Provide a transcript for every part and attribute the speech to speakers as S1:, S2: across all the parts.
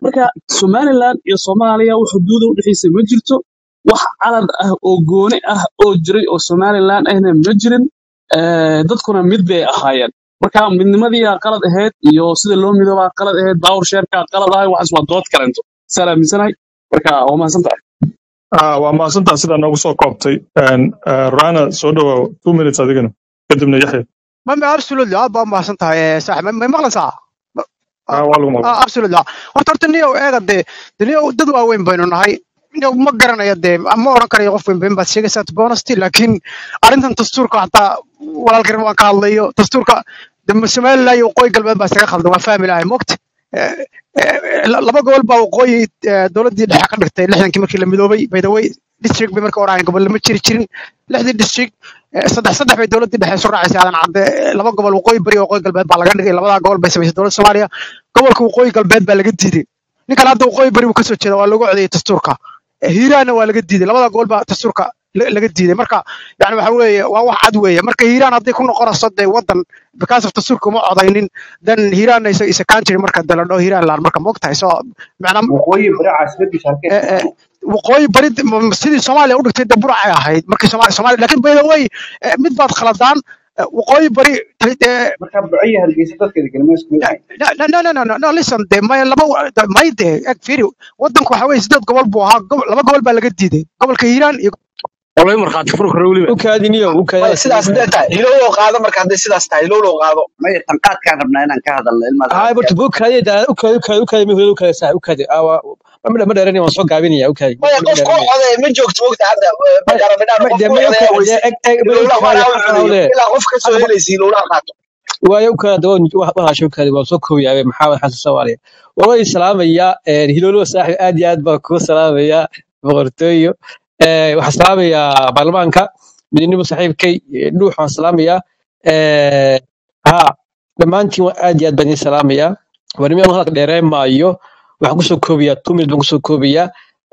S1: marka somaliland iyo soomaaliya wax xuduuda udhexaysa ma jirto wax calan ah oo gooni ah oo jiray oo somaliland ahna ma jirin Eh, dadkuna mid bay ahaayeen marka midnimadii qalad ahayd iyo sida loo midoobaa qalad ahayd baawur sheerkaa qalad ahay waxaas waa dood kalento saa aaminsanahay marka waa mahadsan tahay
S2: Ah, waa mahadsantaa sidaa noogu soo koobtay Een, eh, rana soo dhawow two minutes adigana kadibna yaxya
S3: ma ma absolutely aad baa mahadsan tahay eh, saaxiib ma ma maqlaysaa
S2: Ah, waa lagu maqlay
S3: Ah, absolutely horta horta niyow eega dee dee niyow dad waaweyn baynu nahay niyow ma garanayo dee ma odhan karayo qof weyn bayn baad sheegaysaa to be honest laakiin arrintan dastuurka hataa walaalkan waan ka hadlayo dastuurka de somaliland iyo waqooyi galbeed baa isaga khaldan waa fahmi lahay mogta laba gobol baa waqooyi eh, dowladdii dhexe ka dhigtay lixdankii markii la midoobay by the way district bay marka oraayeen gobol lama jiri jirin lixdii district eh, saddex saddex bay dowladdii dhexe isu raacisay aadan cadde eh, laba gobol waqooyi bari iyo waqooyi galbeed baa laga dhigay labadaa gobol bay samaysay dowladda soomaaliya gobolka waqooyi galbeed baa laga diiday ninkan hadda waqooyi bari buu kasoo jeeda waa lagu codeeyey dastuurka Eh, hiiraanna waa laga diiday labada gobol baa dastuurka la- laga diiday marka yani waxa weeye waa wax cad weeye marka hiiraan hadday ku noqonayso dee wadan because of dastuurka uma codaynin then hiiraanna isa isa country marka dee la dhaho hiiraan laan marka moogtahay so macnaa
S4: waqooyi bari caasimadiisa halkee
S3: eh, eh, waqooyi bari de- m- m- sidii soomaaliya u dhigtay dee buracay ahayd markii Soomaali Soomaaliya laakiin by the way eh, mid baad khaladaan eh, waqooyi bari eh,
S4: marka bucaya hargeysa dadka degan ma isku mid ahayn
S3: no no no no no no no listen de may laba wa- de- may de eg fiiri wadanku waxa weeye sideed gobol buu ahaa gob- laba gobol baa laga diiday gobolka hiiraan iyo
S1: والله مرخات فرق رولي
S5: ukaadiniyo
S6: maya
S5: ukaada
S6: sidaas dee tahay hilowlow qaado marka hadday sidaas tahay hilowlow qaado
S4: maya tanqaadkaan rabnaa inaan ka hadalno ilmaad
S5: hay barta ukaadi daa ukaadi ukaadi ukaadi mihul ukaadi saa ukaadi awa ma ma dheerani waan soo gaabinaya ukaadi
S6: maya
S5: ma
S6: qof kuu
S5: dheerani
S6: codeeya ma joogto mogta hadda
S5: ma
S6: magaramidhaan
S5: ma
S6: qof
S5: de
S6: kuu
S5: ma
S6: codeeya
S5: ukaadi
S6: weyse
S5: eg eg ma
S6: hilowlaha
S5: ukaadi
S6: horaa u codeeyo
S5: xawle
S6: ilaa qof ka soo
S5: hadda
S6: helaysa hilowlaha qaato
S5: waayo ukaadi waa waxaasha ukaadi waan soo koobiyaa maxamed xasan soomaaliya waa salaamaya hilolo saaxib aad iyo aad baan kuu salaamaya boqortooyo Eh, waxaan salaamayaa baarlamaanka midnimo saaxiibkay eh, dhuux waan salaamayaa Eh, ha dhammaantiin waa aad iyo aad baan idin salaamayaa warnimada hadalka dheereen maayo waxaan kusoo koobiyaa two minutes baan kusoo koobiyaa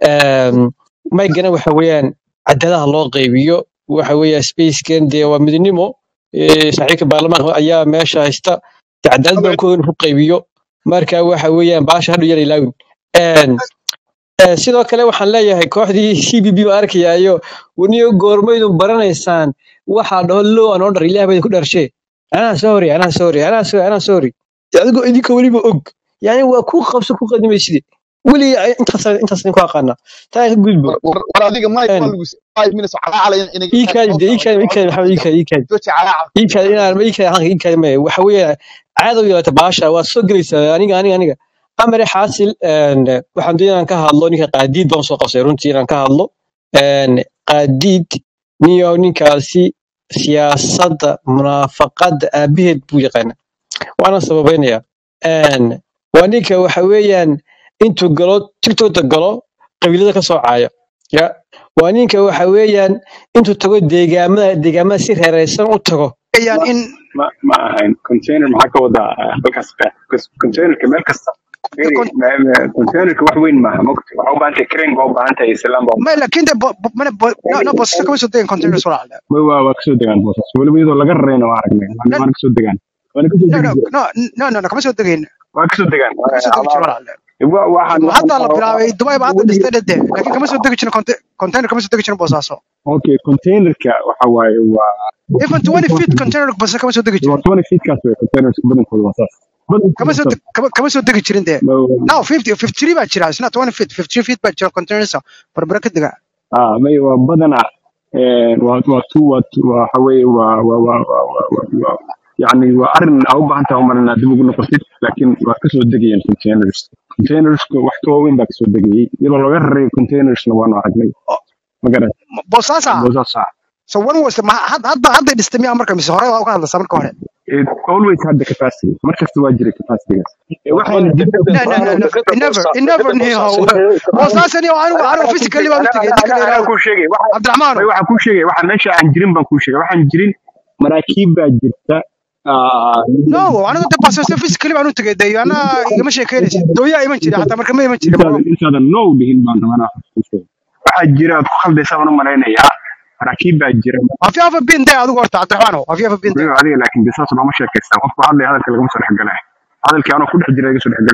S5: maygana waxa weeyaan cadaaladaha loo qaybiyo waxa weeya spacekan dee waa midnimo Eh, saaxiibka baarlamaanka ayaa meesha haysta dee cadaalad baan ku ku qaybiyo marka waxa weeyaan baasha hadhu yar ilaawin Een, Eh, sidoo kale waxaan leeyahay kooxdii c b b ma arkayaayo waniyo goormaydun baranaysaan waxaa dhaho low an order ilaah bay ku dharshe anaa sorry anaa sorry anaa sorry anaa sorry De adigoo idinka weliba og yani waa ku qabso ku qadimayside weli intaas intaas ku aqaana taa ka gudbo
S7: war war adiga mike
S5: Een,
S7: waa lagu five minutes calacalaya inay
S5: ii kaadi de ii kaadi ii kaadi maxamed ii kaadi ii kaadi
S7: jooji calaacal
S5: ii kaadi inaan ii kaadi halka ii kaadi maya waxa weeye caado u yeelata baasha waa soo gelaysaa aniga aniga aniga amare xaasil een, waxaan doonaya inaan ka hadlo ninka qaadiid baan soo qabsay runtii inaan ka hadlo Een, qaadiid niyo ninkaasi siyaasadda munaafaqadda aabaheed buu yaqaana waana sababeynaya Een, waa ninka waxa weeyaan intuu galo tiktokta galo qabiilada ka soo caaya ya waa ninka waxa weeyaan intuu tago deegaamada deegaamada si reeraysan u tago
S3: ayaan
S8: ma
S3: in
S8: ma ma ahayn container maxaa ka wadaa ah, halkaas qeex Because containerka meel kasta Very-
S3: kon-
S8: ma- ma- containerka wax weyn maaha mogta waxaa u baahan tahay crane baa u baahan tahay islaan baa u
S3: may laakiin de bo- bo- mana bo- no no boosasa kama soo degin containers walaal
S8: Ma- waa waa kasoo degaan boosas weliba iyadoo laga rarayna waa aragnay
S3: no
S8: waana waana kasoo degaan waana kasoo
S3: no
S8: degi
S3: no
S8: jireen
S3: no no no no kama soo degayn
S8: waa kasoo degaan
S3: kama soo degi jiro walaal
S8: Wa- waxaan waxaan
S3: hadda la bilaabay dubai ba hadda
S8: weligii
S3: dhistay dhade laakiin kama soo degi jirin conte- container kama soo degi jirin boosaaso
S8: okay containerka waxa waaye waa
S3: even 20 feet container boosasa kama soo degi
S8: waa
S3: jirin
S8: 20 feetkaas wey containerska badankooda waa saas
S3: kama
S8: badankooda
S3: soo
S8: saas
S3: deg- kama kama soo degi jirin de
S8: Ma-
S3: no 50 53 baa jira isna 20 feet 53 feet baa jira containers barbara ka dega
S8: ah may waa badanaa een, waa waa tu waa tu- waxa weeye waa waa waa waa waa waa- waa- yacni waa arrin aa u baahan tahay umalan inaad dib ugu noqotid laakiin waa kasoo degayeen containers containerska wax ka waaweyn baa kasoo degayey iyadoo laga rarayo containersna waanu aragnay ma garan
S3: boosaasa
S8: boosaas ah
S3: so when was the ma- had- hadda hadda dhistay miyaa marka mise hore waa ka hadlaysaa marka hore
S8: It always had the capacity mar kasta waa jiray capacitygaas Eh,
S5: waa
S8: waxayna dib
S5: dekada
S3: no no no no
S5: dekada
S3: it never
S5: boosa
S3: it never
S5: dekada
S3: knew
S5: boosaas
S3: how boosaasa ni anigu anigu physically baan u tegay ninka la
S8: anaa
S3: yiraahdo
S8: kuu sheegay waxa
S3: cabdiraxmaano
S8: may waxaan kuu sheegay waxaan meesha aan jirin baan kuu sheegay waxaan jirin maraakiib baa jirta ah,
S3: no anigu de boosaasa physically baan u tegay de ana igama sheekeynaysid dooyaa iman jiray xataa marka ma iman jirin
S8: intaadan intaadan no dhihin baan rabaa inaan kuu sheego waxaa jira aad ku khaldaysaa baan u malaynayaa maraakiib baa jira
S3: have you ever been there adigu horta cabdiraxmaano have you ever been there
S8: Weliba adiga laakiin de saas looma sheekaystaa qofku hadlaya hadalka lagama soo dhexgalaya hadalkii anoo ku dhex jira iga soo dhexgalaysa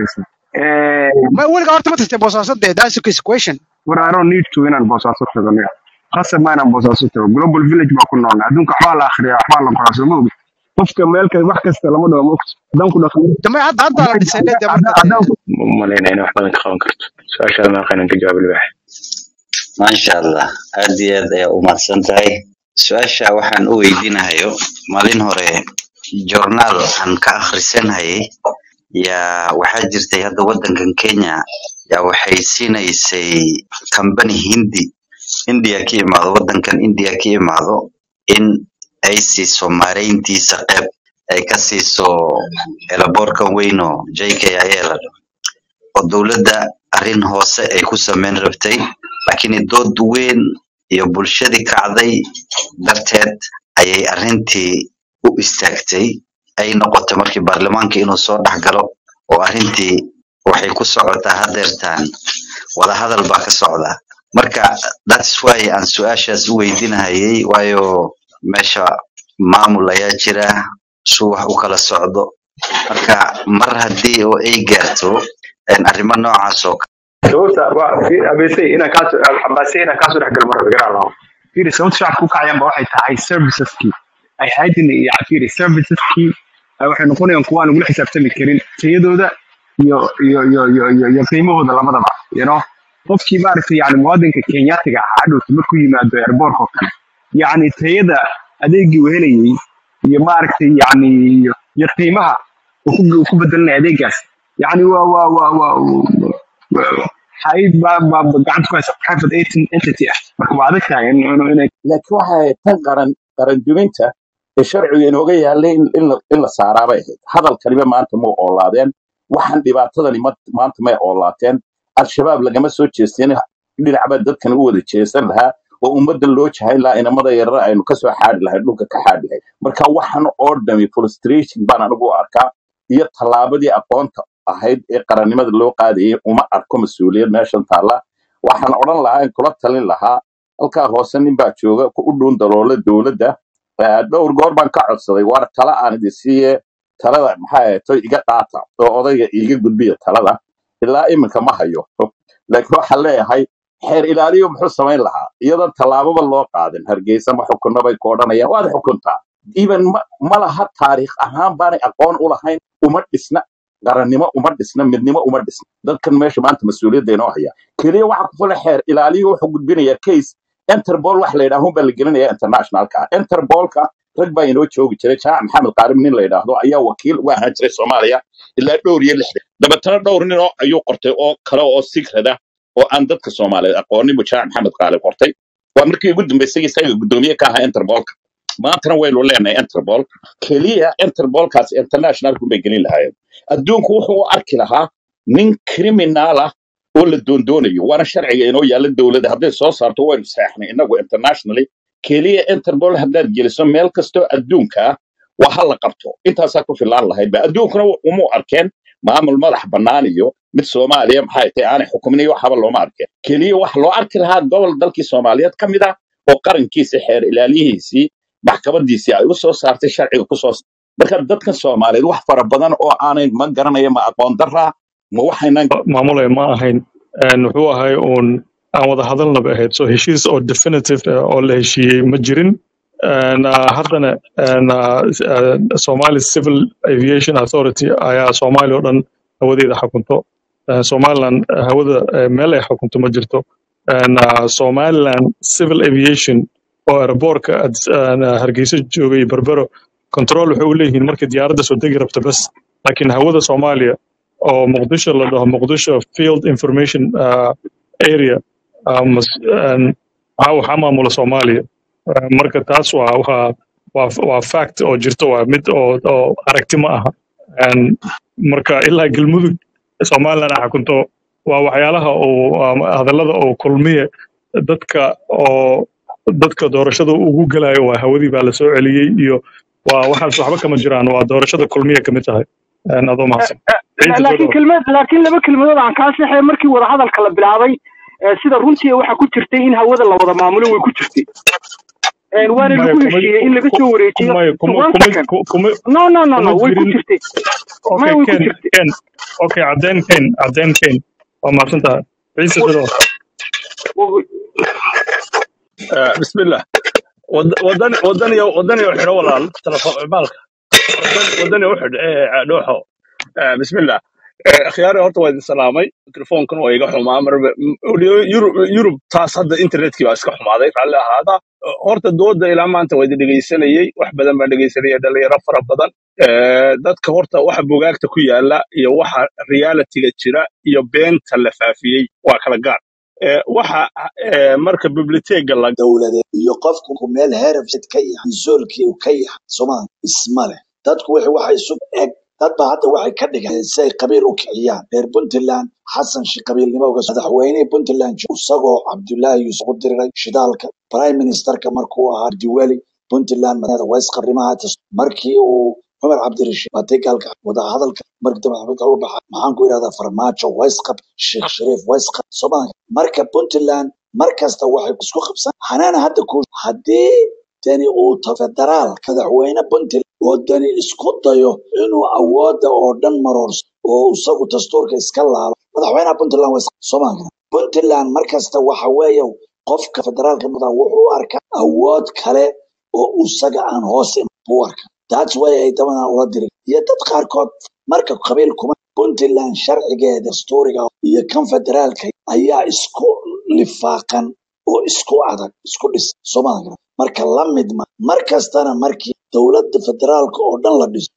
S8: Eh,
S3: ma weligaa horta ma tagtay boosaaso dee that's the question
S8: war I don't need to inaan boosaaso tago niga qasab ma inaan boosaaso tago global village baa ku noolna adduunka waxbaa la akhriyaa waxbaa la qoraa soo ma ogi qofka meel ka wax kasta lama dhaho ma ogti haddaan ku dhaqmo
S3: dambe hadda hadda la dhisay dee marka
S8: haddaan haddaan ku
S9: umalayna in wax badan ka qaban karto su-aashaada maaqanan ka jawaab libax
S10: maasha allah aad iyo aad ayaa u mahadsan tahay su-aasha waxaan u weydiinahayo maalin hore journaal aan ka akhrisanayay yaa waxaa jirtay hadda waddankan kenya yaa waxay siinaysay kambani hindi india ka imaado waddankan india ka imaado in ay siiso maareyntiisa qeyb ay ka siiso elaboorkan weyn oo jkia la oo dowladda arrin hoose ay ku sameyn rabtay laakiin dood weyn iyo bulshadii kacday darteed ayay arrintii u istaagtay ay noqotay markii baarlamaanka inuu soo dhex galo oo arrintii waxay ku socotaa hadeertaan wadahadal baa ka socda marka thats why aan su-aashaas u weydiinahayay waayo meesha maamul ayaa jira suu wax u kala socdo marka mar haddii oo ay gaarto een arrimo noocaas oo
S8: sababta waa fi- abc inaan kaa abc inaan kaasoo dhex galo mar garaa laho fiiri sababta shacabka u kacayaan ba waxay tahay serviceskii ay haydin iyo fiiri serviceskii ay waxay noqonayaan kuwa aan lagula xisaabtami karin tayadooda iyo iyo iyo iyo iyo iyo qiimahooda labadaba you know qofkii maaragtay yani muwaadinka kenyaatiga ahaa hadhowta markuu yimaado airbortka oo kale yacni tayada adeegii uu helayay iyo maaragtay yani iyo iyo qiimaha uu ku uu ku bedelanaya adeegaas yani waa waa waa waa hay baa baa gacanta ku haysa private ent- entity ah marka waa adag tahay in in- inay
S11: laakiin waxay tan qaran qaran duminta ee sharciga inooga yaallay in in la in la saaraabay ahayd hadalkaniba maanta ma oolaadeen waxaan dhibaatadani ma- maanta may oolaateen al-shabaab lagama soo jeesteen dhinacba dadkan u wada jeesan lahaa oo ummadda loo jahayn lahaa inamada yarara aynu kasoo xaadi lahayn dhulka ka xaadi lahayn marka waxaan oo dhami frustration baan anigu u arkaa iyo tallaabadii aqoonta ahayd ee qarannimada loo qaadayay uma arko mas-uuliyad meeshan taalla waxaan odhan lahaa in kula talin lahaa halkaa hoose nin baa jooga ku u dhuun daloola dowladda Eh, dhowr goor baan ka codsaday war tala aan idin siiye talada maxaa ahayd iga qaata oo odayga iiga gudbiya talada ilaa iminka ma hayo laakiin waxaan leeyahay xeer ilaaliyo muxuu samayn lahaa iyadoon tallaababa loo qaadin hargeysa ma xukunno bay ku odhanayaan waad xukuntaa even ma ma laha taariikh ahaan baanay aqoon u lahayn uma dhisna qarannimo uma dhisna midnimo uma dhisna dadkan meesha maanta mas-uuliyadda inoo haya keliya waxa ku fula xeer ilaaliyo wuxuu gudbinayaa case interpol wax la yidhaahun baa la gelinaya internationalka interpolka rag baa inoo joogi jiray jamac maxamed qaarim nin la yidhaahdo ayaa wakiil uga ahaan jiray soomaaliya ilaa dhowr iyo lixdan dabeetana dhowr nin oo ayuu qortay oo kale oo sigrada oo aan dadka soomaaliyeed aqoonin buu jamac maxamed qaarim qortay waa markii ugu dambeysay isaga guddoomiye ka ahaa interpolka maantana waynu leenahay interpol keliya interpolkaas internationalku bay gelin lahaayeen adduunku wuxuu u arki lahaa nin criminal ah oo la doondoonayo waana sharciga inoo yaalla dowladda hadday soo saarto waynu saxnay inagu internationally keliya interpol haddaad geliso meel kastoo adduunka ah waa ha la qabto intaasaa ku filaan lahayd ba adduunkuna uma arkeen maamul madax bannaan iyo mid soomaaliya maxay tahay aanay xukumin iyo waxaba looma arkeen keliya waxa loo arki lahaa gobol dalkii soomaaliyeed ka mid ah oo qarankiisa xeer ilaaliyihiisii maxkamadiisii ay u soo saartay sharciga ku soo marka dadkan soomaaliyeed wax fara badan oo aanay ma garanaya ma aqoon daraa ma waxaynan
S2: maamulaya ma ahayn Een, wuxuu ahay uun aan wada hadalnaba ahayd so heshiis oo definitive ah oo la heshiiyey ma jirin Een, ah, haddana een, ah, s- ah, somali civil aviation authority ayaa soomaaliya oo dhan hawadeeda xukunto Eh, somaliland eh, hawada eh, meel ay xukunto ma jirto Een, ah, somaliland civil aviation oo airbortka hargeysa joogay berbero control waxay u leeyihiin markay diyaaradda soo degi rabto bas laakiin hawada soomaaliya oo muqdisho la dhaho muqdisho field information uh, area uh, mas- een, waxaa waxaa maamula soomaaliya Uh, marka taas waa waa waa waa fact oo jirto waa mid oo oo aragti ma aha Een, marka ilaa galmudug somaliland ay xukunto waa waxyaalaha uu um, hadallada oo kulmiye dadka oo dadka doorashada ugu gelayo waa hawadii baa la soo celiyey iyo waa waxaas waxba kama jiraan waa doorashada kulmiye kamid tahay Een, adoo mahadsan ciidda soo
S12: laakiin
S2: dhawaad
S12: kelmad laakiin laba kelmadood aan kaa saxay markii wadahadalka la bilaabay ee sida runtii waxa ku jirtay in hawada la wada maamulo way ku jirtay een, waana
S2: maya
S12: lagu
S2: kuma
S12: heshiiyey in laga
S2: ku-
S12: soo
S2: ku-
S12: wareejiyo
S2: maya kuma
S12: one
S2: kuma
S12: second
S2: ku- kuma
S12: no no no no
S2: kuma
S12: way ku
S2: jirin
S12: jirtay
S2: okay
S12: maya way ku
S2: ken
S12: jirtay
S2: ken okay cadeen ken cadeen ken waa mahadsantahay ciise
S12: Wa-
S2: sidoo
S12: wa-
S13: آه، بسم الله ود- ودني ودني ودني وحده ولا تلفون بالك ودني ودني وحد ايه دوحو آه، بسم الله آه، خياري horta waa idin salaamay telefoonkan waa iga xumaa mar yurub yurub taas hadda internetkii baa iska xumaaday raalli ahaada horta dooda ilaa maanta waa idin dhegaysanayey wax badan baan dhegaysanayay dhalinyaro fara badan Eh, dadka horta waxa bugaagta ku yaala iyo waxa realitiga jira iyo beenta la faafiyey waa kala gaar Eh, waxa eh, marka biblioteega la
S14: dowladeed iyo qofku ku meel herafsid ka yahay zoolkii uu ka yahay somaali isma leh dadku wixii waxay isu eg dad ba hadda waxay ka dhigeen si ay qabiil u kiciyaan reer puntland xasan shi qabiilnimo uga soo madaxweynihii puntland jo- isagoo cabdullaahi yuusuf u diriray shidaalka prime ministerka markuu ahaa diwali puntland madaxda waysqabrimaha markii uu cumar cabdirashiid batay gaalka wadahadalka markii dambe maxamed uga baxa maxaan ku idhahdaa farmaajo waysqab sheekh shariif waysqab somaali marka puntland mar kasta waxay isku qabsan hanaana hadda ku haddii dani uu tago federaal madaxweyne puntland oo dani isku dayo inuu awoodda oo dhan maroorso oo isagu dastuurka iska laalo madaxweynaha puntland waa soomaaliya puntland mar kasta waxa weeye qofka federaalka mudan wuxuu u arkaa awood kale oo isaga aan hoos iman buu u arkaa that's why ay dabadan ula diri iyo dad qaarkood marka qabiil kuma puntland sharcigeeda dastuuriga iyo kan federaalka ayaa isku lifaaqan oo isku adag isku dhis soomaaliya marka la mid ma mar kastana markii dowladda federaalka oo dhan la dhiso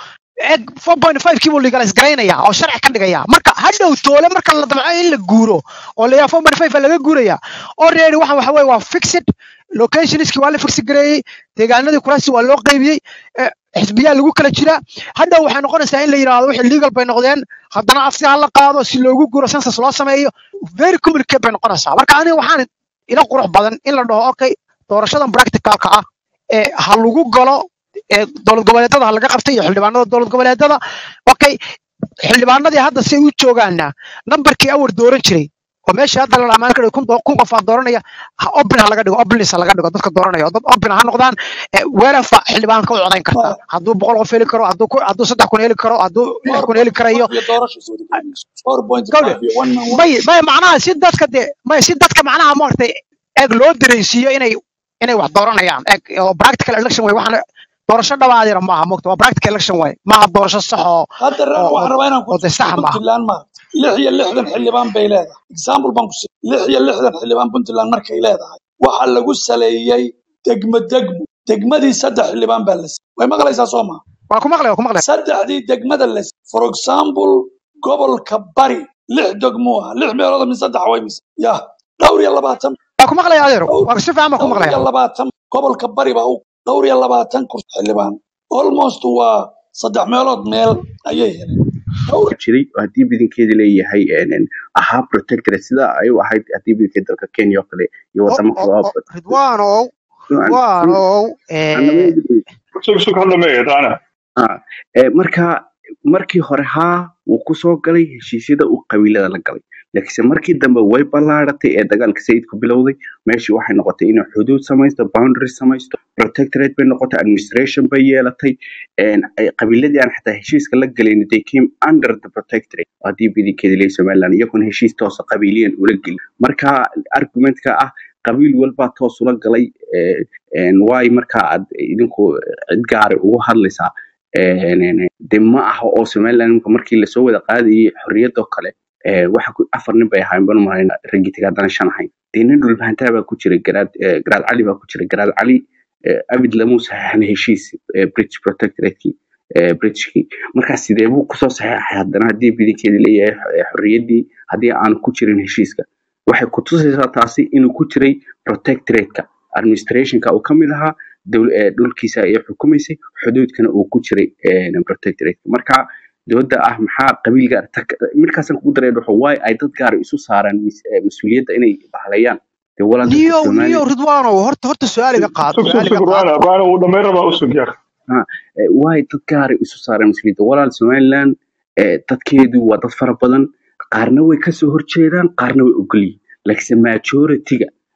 S3: eg 4.5 kii buu legalize garaynaya oo sharci ka dhigaya marka hadhow toole marka la damco in la guuro oo la yahay 4.5 baa laga guuraya already waxan waxa weeye waa fixed locationski waa la fix gareeyey deegaanadii kuraasi waa loo qaybiyey eh, xisbiyaa lagu kala jira hadhow waxay noqonaysaa in la yidhaahdo wixii legal bay noqdeen haddana afsi ha la qaado si loogu guuro census loo sameeyo very complicated bay noqonaysaa marka aniga waxaan ila qurux badan in la dhaho okay doorashadan practicalka ah ee ha lagu galo ee dowlad goboleedyada ha laga qabtay iyo xildhibaanada dowlad goboleedyada okay xildhibaanadii hadda si ay u joogaana nambarkii awar dooran jiray oo meesha hadda la dhamaan kara kun doo- kun qof aa dooranaya ha open ha laga dhigo openlist ha laga dhigo dadka dooranaya oo dad open ha noqdaan ee weerafa xildhibaanka u codayn kartaa hadduu boqol qof heli karo hadduu ku- hadduu saddex kun heli karo hadduu lix kun heli karayo
S14: iyo doorasho soo
S3: gawdhe
S14: 4.5 iyo 1 man
S3: may may macnaha si dadka de may si dadka macnaha maaragtay eeg loo dareensiiyo inay inay wax dooranayaan eeg oo practical election way waxaan doorasho dhawaadira maaha mogta waa practical election way maaha doorasho sax oo
S14: hadda reer
S3: oo
S14: waxaan
S3: oo
S14: rabaa inaan ku
S3: oo de
S14: tuso
S3: sax maaha
S14: puntland ma lix iyo lixdan xildhibaan bay leedahay example baan ku si lix iyo lixdan xildhibaan puntland markay leedahay waxaa lagu saleeyey degmo degmo degmadii saddex xildhibaan baa la siiyey way maqlaysaa soo maha
S3: waa ku maqlaya waa ku maqlaya
S14: saddexdii degmada la siiyey for example gobolka bari lix degmo ah lix meelood min saddex way mise ya dhowr iyo labaatan
S3: waa ku maqlaya adeero
S14: dhowr
S3: waa si fiican baa ku
S14: dhowr
S3: maqlaya
S14: iyo labaatan gobolka bari baa u dhowr iyo labaatan kursi xildhibaan almost waa saddex meelood meel ayay heleen dhowr
S15: jiray oo haddii badankeeda leeyahay een, ahaa protectorate sida ay u ahayd haddii badankeeda dalka kenya oo kale iyo
S3: o
S15: wadamo
S3: o
S15: kale oo
S3: o ridwaanow ridwaanow ee
S2: sug sug hadla meeya daana
S15: Ah, eh, marka markii hore haa wuu kusoo galay heshiisyada uu qabiilada la galay laakiinse markii dambe way ballaaratay ee dagaalka sayidku bilowday meeshii waxay noqotay inay xuduud samaysto boundary samaysto protectorate bay noqotay administration bay yeelatay een, ay- qabiiladii aan xataa heshiiska la galayn they came under the protectorate haddii bidinkeeda leeyahay somaliland iyagoona heshiis toosa qabiiliyan ula gelin marka argumentka ah qabiil walbaa toos ula galay eh, een, waay marka aad idinku cid gaara ugu hadlaysaa een, een, de ma aha oo somaliland imika markii lasoo wada qaadayay xorriyadoo kale eh, waxa ku afar nin bay ahayn banu mahayn ragitig haddana shan ahayn dee nin dhulbahantaa baa ku jira garaad eh, garaad cali baa ku jira garaad cali eh, abid lamuu saxeexan heshiis eh, british protectoratekii eh, britishkii marka sidee buu kusoo saxeexay haddana haddii bidinkeeda leeyahay eh, xorriyaddii haddii aanu ku jirin heshiiska waxay ku tusaysaa taasi inuu ku jiray protectorateka administrationka uu ka mid ahaa dowl- eh, dhulkiisa ay xukumaysay xuduudkana uu ku jiray eh, protectorateka marka dowladda ah maxaa qabiil gaar tak- markaasaan kugu daray dhuxo waay ay dad gaar isu saaraan mis- eh, mas-uuliyadda inay bahlayaan dee walaa dadka
S3: niyow
S15: soomaaliya
S3: niyow ridwaanow horta horta su-aaliga qaad
S2: sug sug
S3: su-aaliga
S2: sug
S3: qaad
S2: raana raana uu dhammayn rabaa u sug yar
S15: Ha, eh, waay dad gaara isu saaraan mas-uuliyadda walaal somaliland eh, dadkeedu waa dad fara badan qaarna way kasoo horjeedaan qaarna way ogolyihin laakiinse majority-ga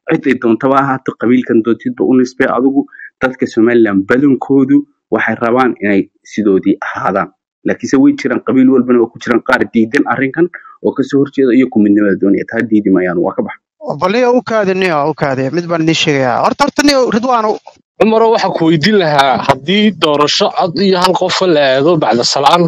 S15: ciday doontaba ha ahaato qabiilkan doontidba u nisbee adigu dadka somaliland badankoodu waxay rabaan inay sidoodii ahaadaan laakiinse way jiraan qabiil walbana oo ku jiraan qaar diidan arrinkan oo kasoo horjeeda iyo ku midnimada doonaya taa diidi mayaan waa ka baxa
S3: baliyo u kaadi niyo u kaadi mid baan idiin sheegayaa horta horta niyo ridwaano
S16: cumaro waxaa ku weydiin lahaa haddii doorasho cod iyo hal qofa la aado bacda salaan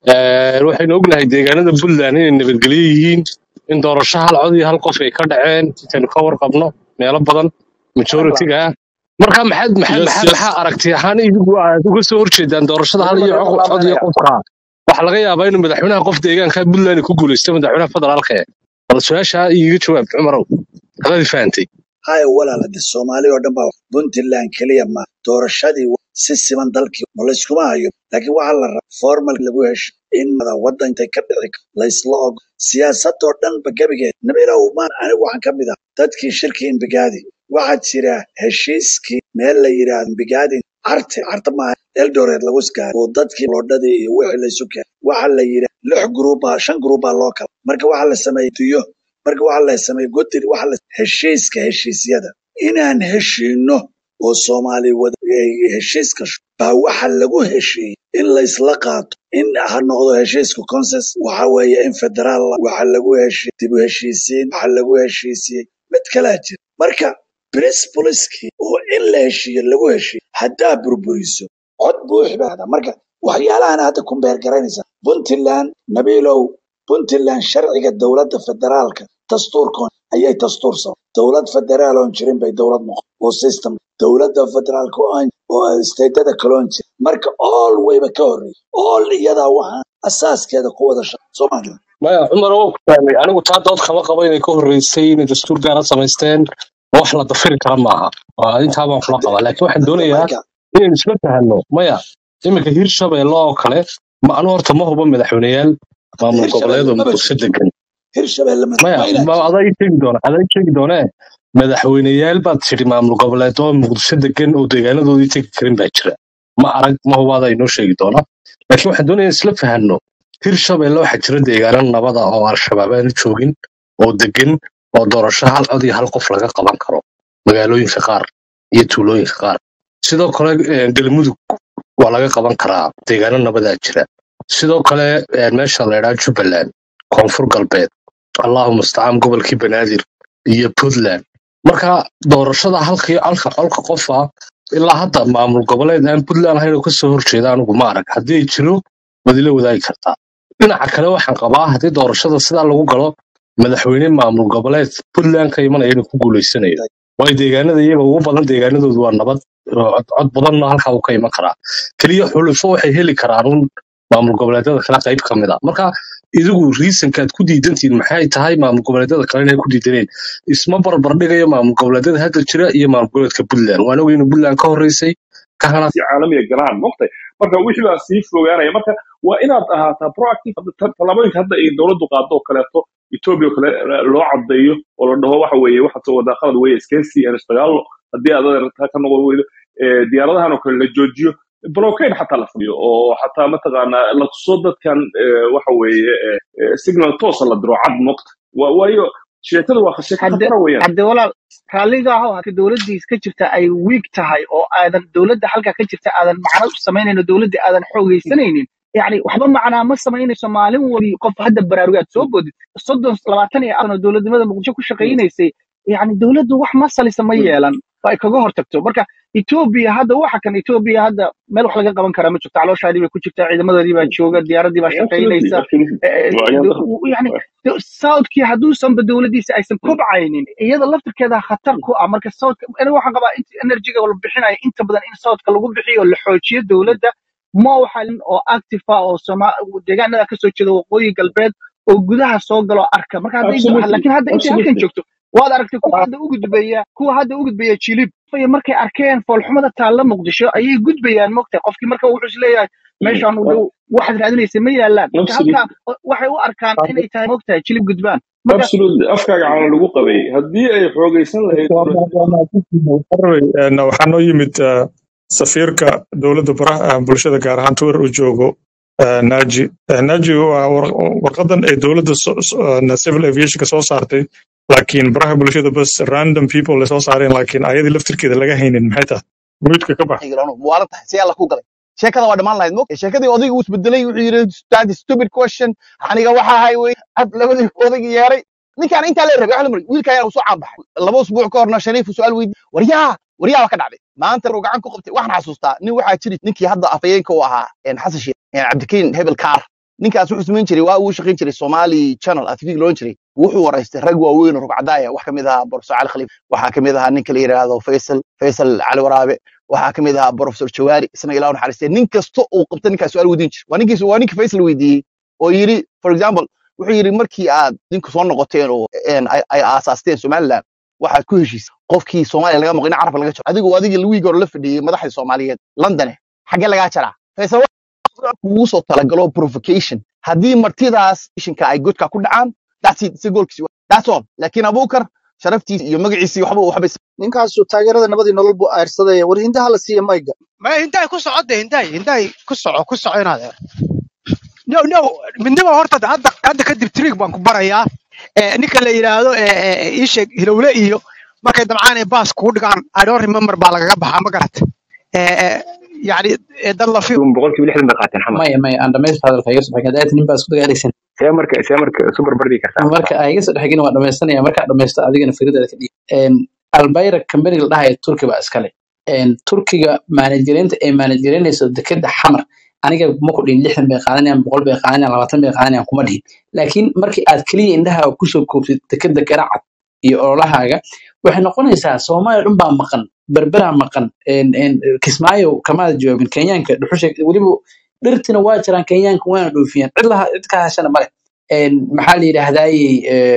S16: eh, waxaynu ognahay deegaanada puntland inay nabadgelyo yihiin in doorasho hal cod iyo hal qof ay ka dhaceen intaynu ka warqabno meelo badan majoritiga ah marka maxaad maxaa
S2: yes
S16: maxaa
S2: yes
S16: maxaa aragti ahaan idigu aad uga soo horjeedaan doorashada hal iyo
S6: Culimada
S16: co- cod iyo
S6: laabanaya.
S16: qofka waxaa laga yaabaa inuu madaxweynaha qof deegaanka puntland ku guuleysto madaxweynaha federaalka eh bal su-aasha iiga jawaab cumarow haddaad i fahantay
S14: hay walaal hadda soomaali oo dhan baa puntland keliya ma doorashadii wa- si siman dalkii ma layskuma hayo laakiin waxaa la rabaa formal lagu hesho in mada waddan intay ka dhici kar- laysla ogo siyaasadoo dhanba gebigeed nabilow maan anigu waxaan ka mid ah dadkii shirkii imbigaadi waxaa jira heshiiskii meel la yidhaahdo imbigaadi carte carte maaha eldoret lagu iskaaray oo dadkii loodhadii iyo wixii laysu keenay waxaa la yidhi lix gruuba shan gruuba loo kala marka waxaa la sameeyey diyo marka waxaa la sameeyey godir waxaa la heshiiska heshiisyada inaan heshiino oo soomaali wada ay heshiis gasho baa waxa lagu heshiiyey in la isla qaato in ha noqdo heshiisku consensus waxa weeye in federaal waxa lagu heshiiyey dib u heshiisiin waxa lagu heshiisiyey mid kalaa jira marka principleski oo in la heshiiyo lagu heshiiyo haddaa burburiso cod buuxi baa hada marka waxyaalahan hadda ku beergaraynaysa puntland nabiilow puntland sharciga dowladda federaalka dastuurkoon ayay dastuur soo dowlad federaal oon jirin bay dowlad noqon oo system dowladda federaalka oo aan- oo stateda kaloon jirin marka all wayba ka horreeyay all iyadaa waxaan asaaskeeda ku wada shaqa soomaaliya
S16: maya cumar waa ku fahmay anigu taa dood kama qabo inay ka horreysay inay dastuur gaara samaysteen wax la dafiri kara maaha waa intaa baan kula qabaa laakiin waxaan
S14: hadda
S16: doonayaa
S14: marka
S16: inaynu isla fahanno maya iminka hirshabeelle oo kale ma anu horta ma hubo madaxweyneyaal maamul
S14: hirshabelle
S16: goboleed oo
S14: maba
S16: muqdisho
S14: jirto
S16: degan
S14: hirshabelle ma
S16: maya
S14: waa inaa
S16: ma
S14: jirto
S16: adaa ii sheegi doona adaa ii sheegi doonee madaxweyneyaal baad tidhi maamul goboleed oo muqdisho degan oo deegaanadoodii tegi karin baa jira ma arag ma hubaada inoo sheegi doona laakiin waxaan doonayaa isla fahanno hirshabeelle waxaa jira deegaano nabada oo al-shabaab aan joogin oo degan oo doorasho hal cod iyo hal qof laga qaban karo magaalooyinka qaar iyo tuulooyinka qaar sidoo kale eh, galmudug waa laga qaban karaa deegaano nabadaa jira sidoo kale eh, meesha la idhaa jubbaland koonfur galbeed allahu mustacaan gobolkii banaadir iyo puntland marka doorashada halkii alka colka qofa ilaa hadda maamul goboleed aan puntland ahayn oo kasoo horjeeda anigu ma arag haddii ay jiro waad ila wadaagi kartaa dhinaca kale waxaan qabaa haddii doorashada sidaa lagu galo madaxweyne maamul goboleed puntland ka imanaya inuu ku guuleysanayo waayo deegaanada iyaga ugu badan deegaanadoodu waa nabad oo cod cod badanna halkaa uu ka iman karaa keliya xulufo waxay heli karaan un maamul goboleedyada kale qayb ka mid a marka idigu riisanka aad ku diidantihiin maxay tahay maamul goboleedyada kale inay ku diidaneen isma barbar dhigayo maamul goboleedyada hadda jira iyo maamul goboleedka puntland waan ogay inuu puntland ka horreysay ka hana
S17: si caalamiga galaan moqtay marka wixii baa sii fogaanaya marka waa inaad ahaataa proactive Hadda ta- tallaabooyinka hadda ay dowladdu qaado oo kaleeto etoobiya oo kale eh, loo caddeeyo oo la dhaho waxa weeye waxaad soo wadaa qalad weeye iskeensi aan isdagaallo haddii aad adeertaa ka noqon weydo eh, diyaaradahan oo kale la joojiyo blockade xataa la fadiyo oo xataa mataqaanaa la tuso dadkan eh, waxa weeye eh, eh, signal toosa la diro cad moqta Wa- waayo sheekadu waa sheeko
S18: hadde
S17: khatara weeyaan
S18: hadde walaal raalliga aho halka dowladdiis ka jirta ay wiig tahay oo aadan dowladda halka ka jirta aadan macno u samaynayno dowladda aadan xoogaysanaynin yacni waxba macnaa ma samaynayso maalin wali qof hadda baraarugaad soo boodid soddon labaatan iyo afar oo dowladnimada muqdisho ku shaqaynaysay yacni dowladdu wax masalisa ma yeelan oo ay kaga hortagto marka etoobiya hadda waxa kan etoobiya hadda meel wax laga qaban karaa ma jirto calooshaadii bay ku jirtaa ciidamadoodii baa jooga diyaaradii baa
S17: absolutely
S18: shaqaynaysa
S17: absolutely
S18: Eh,
S17: waa
S18: eh,
S17: ayaan
S18: do- yani do- southkii hadduusanba dowladdiisa aysan kobcaynin iyada laftirkeeda khatar ku ah marka southka aniga waxaan qabaa in energyga la bixinayo inta badan in southka lagu bixiyo la xoojiyo dowladda ma waxalin oo active ah oo Soma- deegaanada kasoo jeeda waqooyi galbeed oo gudaha soo galo arka marka hadday
S17: absolutely
S18: laakiin hadda intay halkan
S17: absolutely
S18: joogto waad aragtay kuwa hadda u gudbaya kuwa hadda u gudbaya jilib Iyo markay arkeen foolxumada taalla muqdisho ayay gudbayaan mogtahay qofkii marka wuxuu isleeyahay meeshaan u dhow waxaad raadinaysa ma yaalaan marka halkaa
S17: absolutely
S18: waxay u arkaan inay tahay mogtahay jilib gudbaan marka
S17: absolutely afkaaga caana lagu qabay haddii ay xoogaysan lahayd
S2: Een, waxaa noo yimid eh, safiirka dowladda baraha ah, bulshada gaar ahaan twitter u joogo eh, naji Eh, naji waa war- warqadan ay dowladda so- so- eh, civil aviationka soo saartay laakiin baraha bulshada bas random people lasoo saareen laakiin ayadii laftirkeeda laga haynin maxay tahay muudka ka bax
S7: xigalano muwaalan tahay si alla ku galay sheekada waa dhammaan lahayd mog sheekadii odayga uu isbedelay wuxuu yidhi that is stupid question aniga waxa ahay wey ab labadii odayga yeeray ninkaan intaa la rabay waxa la mari wiilkaan uu soo caanbaxay laba usbuuc ka horna shariif uu su'aal weydiiyey waryaa waryaa waa ka dhacday maanta uu gacan ku qabtay waxaan xasuustaa nin waxaa jiri ninkii hadda afayeenka u ahaa een xasan sheekh een cabdikariin hebel kaar ninkaas wuxuu samayn jiray waa uu shaqayn jiray somali channel tv loon jiray wuxuu waraystay rag waaweyn oo rugcadaaya wax kamid ahaa borofesor cali khaliif waxaa kamid ahaa ninka la yidhaahdo faysal faysal cali waraabe waxaa kamid ahaa borofesor jawaari isna ilaa naxariistay nin kasta uu qabta ninkaas su'aal weydiin jiray waa ninkiis waa ninka faysal weydiiyey oo yidhi for example wuxuu yidhi markii aad dinku soo noqoteen oo een, ay ay aasaasteen somaliland waxaad ku heshiisay qofkii soomaaliya laga maqin carabka laga jaro adigu adigii lawiigi hore la fadhiyey madaxda soomaaliyeed londone xaggee lagaa jaraa faysal kugu soo talagalo provocation haddii martidaas ishinka ay godka ku dhacaan that's it si goolkiisi waa- that's all laakiin abuukar sharaftiisa iyo magaciisii waxba waxba is-
S18: ninkaasu taageerada nabadii nolol buu ayrsadaya war hindaha la siiya mayga
S3: ma hindaay ku socodde hindaay hindaay ku soco ku soco inaad no no midnimo horta hadda hadda kadib trick baan ku barayaa Eh, ninka la yidhaahdo eh, eh, ii sheeg hilowle iyo markay dabcaan ee baas kugu dhigaan i don't remember baa lagaga baxaa ma garat yani eh, dad la fi
S9: boqolkiiba lixdan bay qaateen xamar
S19: maya maya aan dhamaysta hadalka iga soo xigay hadaad nin baa isku dagaalaysan
S9: see marka see marka isu barbardhigi kartaa
S19: marka ay iga soo dhexgin waa dhamaystanaya markaa dhamaysto adigana fikradaada ka dhiib Een, albayra company la dhahayo turki baa iskale Een, turkiga maanajgareynta ay maanajgareynayso dekeda xamar aniga ma ku dhihin lixdan bay qaadanayaan boqol bay qaadanayaan labaatan bay qaadanayaan kuma dhihin laakiin markii aad keliya indhaha kusoo koobtid dekeda garacad iyo ololahaaga waxay noqonaysaa soomaaliya dhan baa maqan berberaa maqan Een, een, kismaayo kamaada jawaabin kenyaanka dhuxusha weliba dhirtina waa jiraan kenyaanka waana dhoofiyaan cid laha cid ka hashana male Een, maxaa la yidhaahdaayey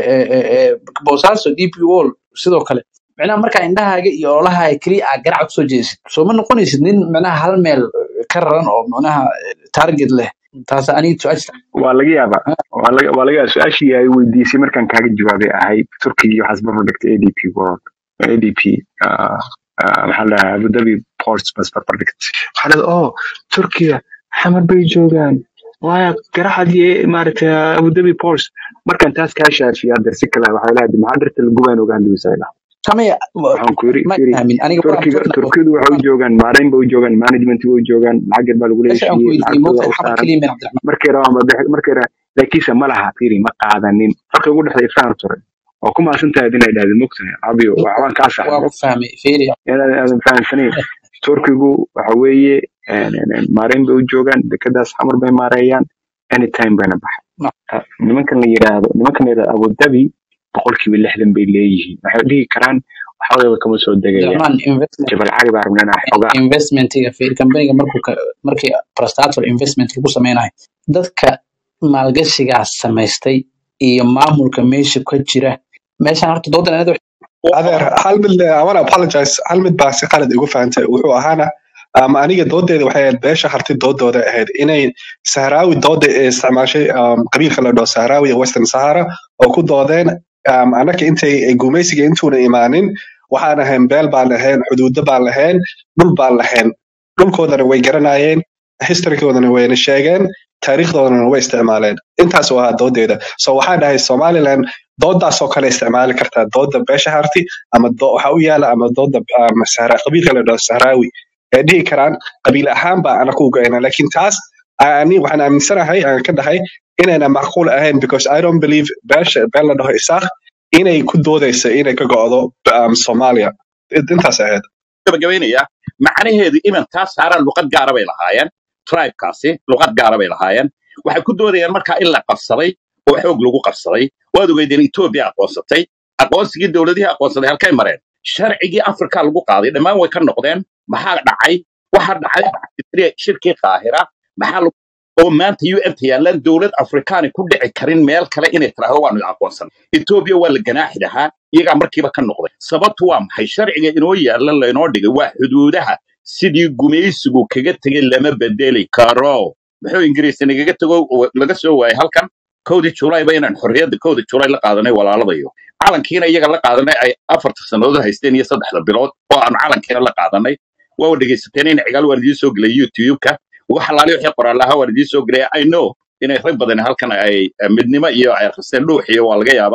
S19: boosaaso dp wall sidoo kale micnaha markaa indhahaaga iyo ololahaaga keliya aa garaca kusoo jeesid soo ma noqonaysid nin micnaha hal meel ka raran oo micnaha target leh taas aniga su-aasha
S9: waa laga yaabaa waa laga waa laga yaabaa su-aashii ay weydiisay markaan kaaga jawaabay ahayd turkiga iyo waxaas barbar dhigtay adp world adp ah, ah, maxaa la dhahaa abu dhabi ports bas barbar dhigtay waxaa la oh turkiga xamar bay joogaan waaya garaxadii maaragtay abu dhabi ports markaan taas kaa shaafiya hadda si kale waxay leedahay maxaa dhirta lagubayn ogaan duwisayla
S19: kamaya
S9: waxaan ku yiri
S19: ma
S9: yiri
S19: fahmin aniga waxaan
S9: turkiga
S19: turkna
S9: turkidu waxay u joogaan maarayn bay u joogaan management bay u joogaan lacag yar baa lagu
S19: meesha aan ku
S9: leeshiiyey
S19: weydiiyey
S9: lacagtooda
S19: moogtahay
S9: u
S19: xamar
S9: saaran
S19: keliya meel cabdiraxmaan
S9: markay rabaan ba bixi markay rabaan laakiinse ma laha fiiri ma qaadanin farqi ugu dhexeeya faham tore oo ku maasan tahay inay dhahdo mogtahay abiyo waxbaan kaa
S19: waa
S9: saxday
S19: ku fahmay fiiri
S9: inaan aadan fahamsanayn turkigu waxa weeye een, een, een, maarayn bay u joogaan dekedaas xamar bay maareeyaan anytime bayna baxay Ah, nimankan la yiraahdo nimankan la yiraahdo abu dhabi boqolkiiba lixdan bay leeyihiin waxay dhihi karaan waxoogaa kama soo degayaan
S19: cabdiraxmaan investment
S9: jabal cali baa rabnaa inaan xogaa
S19: investmentiga fiiri companiga markuu ka markii prostator investment lagu sameynayo dadka maalgashigaas samaystay iyo maamulka meesha ka jira meeshaan horta doodan anada
S20: adeer hal mid le- I wanna apologize hal mid baa si qalad igu fahantay wuxuu ahaana um, aniga doodeeda waxay ahayd beesha harti doodooda ahayd inay sahraawi dooda ee isticmaashay um, qabiilka la dhaho sahraawi ee western sahara oo ku doodeen um, annaka intay gumaysiga intuuna imaanin waxaan ahayn beel baan lahayn xuduudo baan lahayn dhul baan lahayn dhulkoodana way garanayeen historykoodana wayna sheegeen taariikhdoodana way isticmaaleen intaas oo ahaa doodeeda so waxaan dhahay somaliland doodaasoo kale isticmaali kartaa dooda beesha harti ama do- waxa u yaala ama dooda um, sahra qabiilka la dhaho sahraawi ee dhihi karaan qabiil ahaan baa ana ku goyna laakiin taas ani waxaan aaminsanahay aan ka dhahay inayna macquul ahayn because i don't believe beesha beel la dhaho isaaq inay ku doodayso inay ka go'do um, soomaaliya intaas ahayd
S11: gabagabaynaya macnaheedu iman taa saaraan luqad gaara bay lahaayeen tribekaasi luqad gaara bay lahaayeen waxay ku doodayaan markaa in la qabsaday oo xoog lagu qabsaday waad ogeydeen etoobiya aqoonsatay aqoonsigii dowladihii aqoonsaday halkay mareen sharcigii afrika lagu qaaday dhammaan way ka noqdeen maxaa dhacay waxa dhacay shirkii qaahira maxaa lagu oo maanta un ta yaalaan dowlad afrikaani ku dhici karin meel kale inay tiraahdo waanu aqoonsan etoobiya waa la ganaaxi lahaa iyagaa markiiba ka noqday sababtu waa maxay sharciga inoo yaalla laynoo dhigay waa xuduudaha sidii gumaysigu kaga tegay lama bedeli karo muxuu ingiriis nagaga tego oo laga soo waayay halkan kowdii julayba inaan xorriyadda kowdii julay la qaadanay walaaladayo calankiina iyaga la qaadanay ay afarta sannadood haysteen iyo saddexda bilood oo aanu calankiina la qaadanay waa dhegaysateen in cigaal waan idiin soo gelay youtube-ka wax alaali wixii qoraalaha waan idiin soo gelay i know inay rag badan halkan ay eh, midnimo iyo ay akhristeen dhuux iyo waa laga yaabaa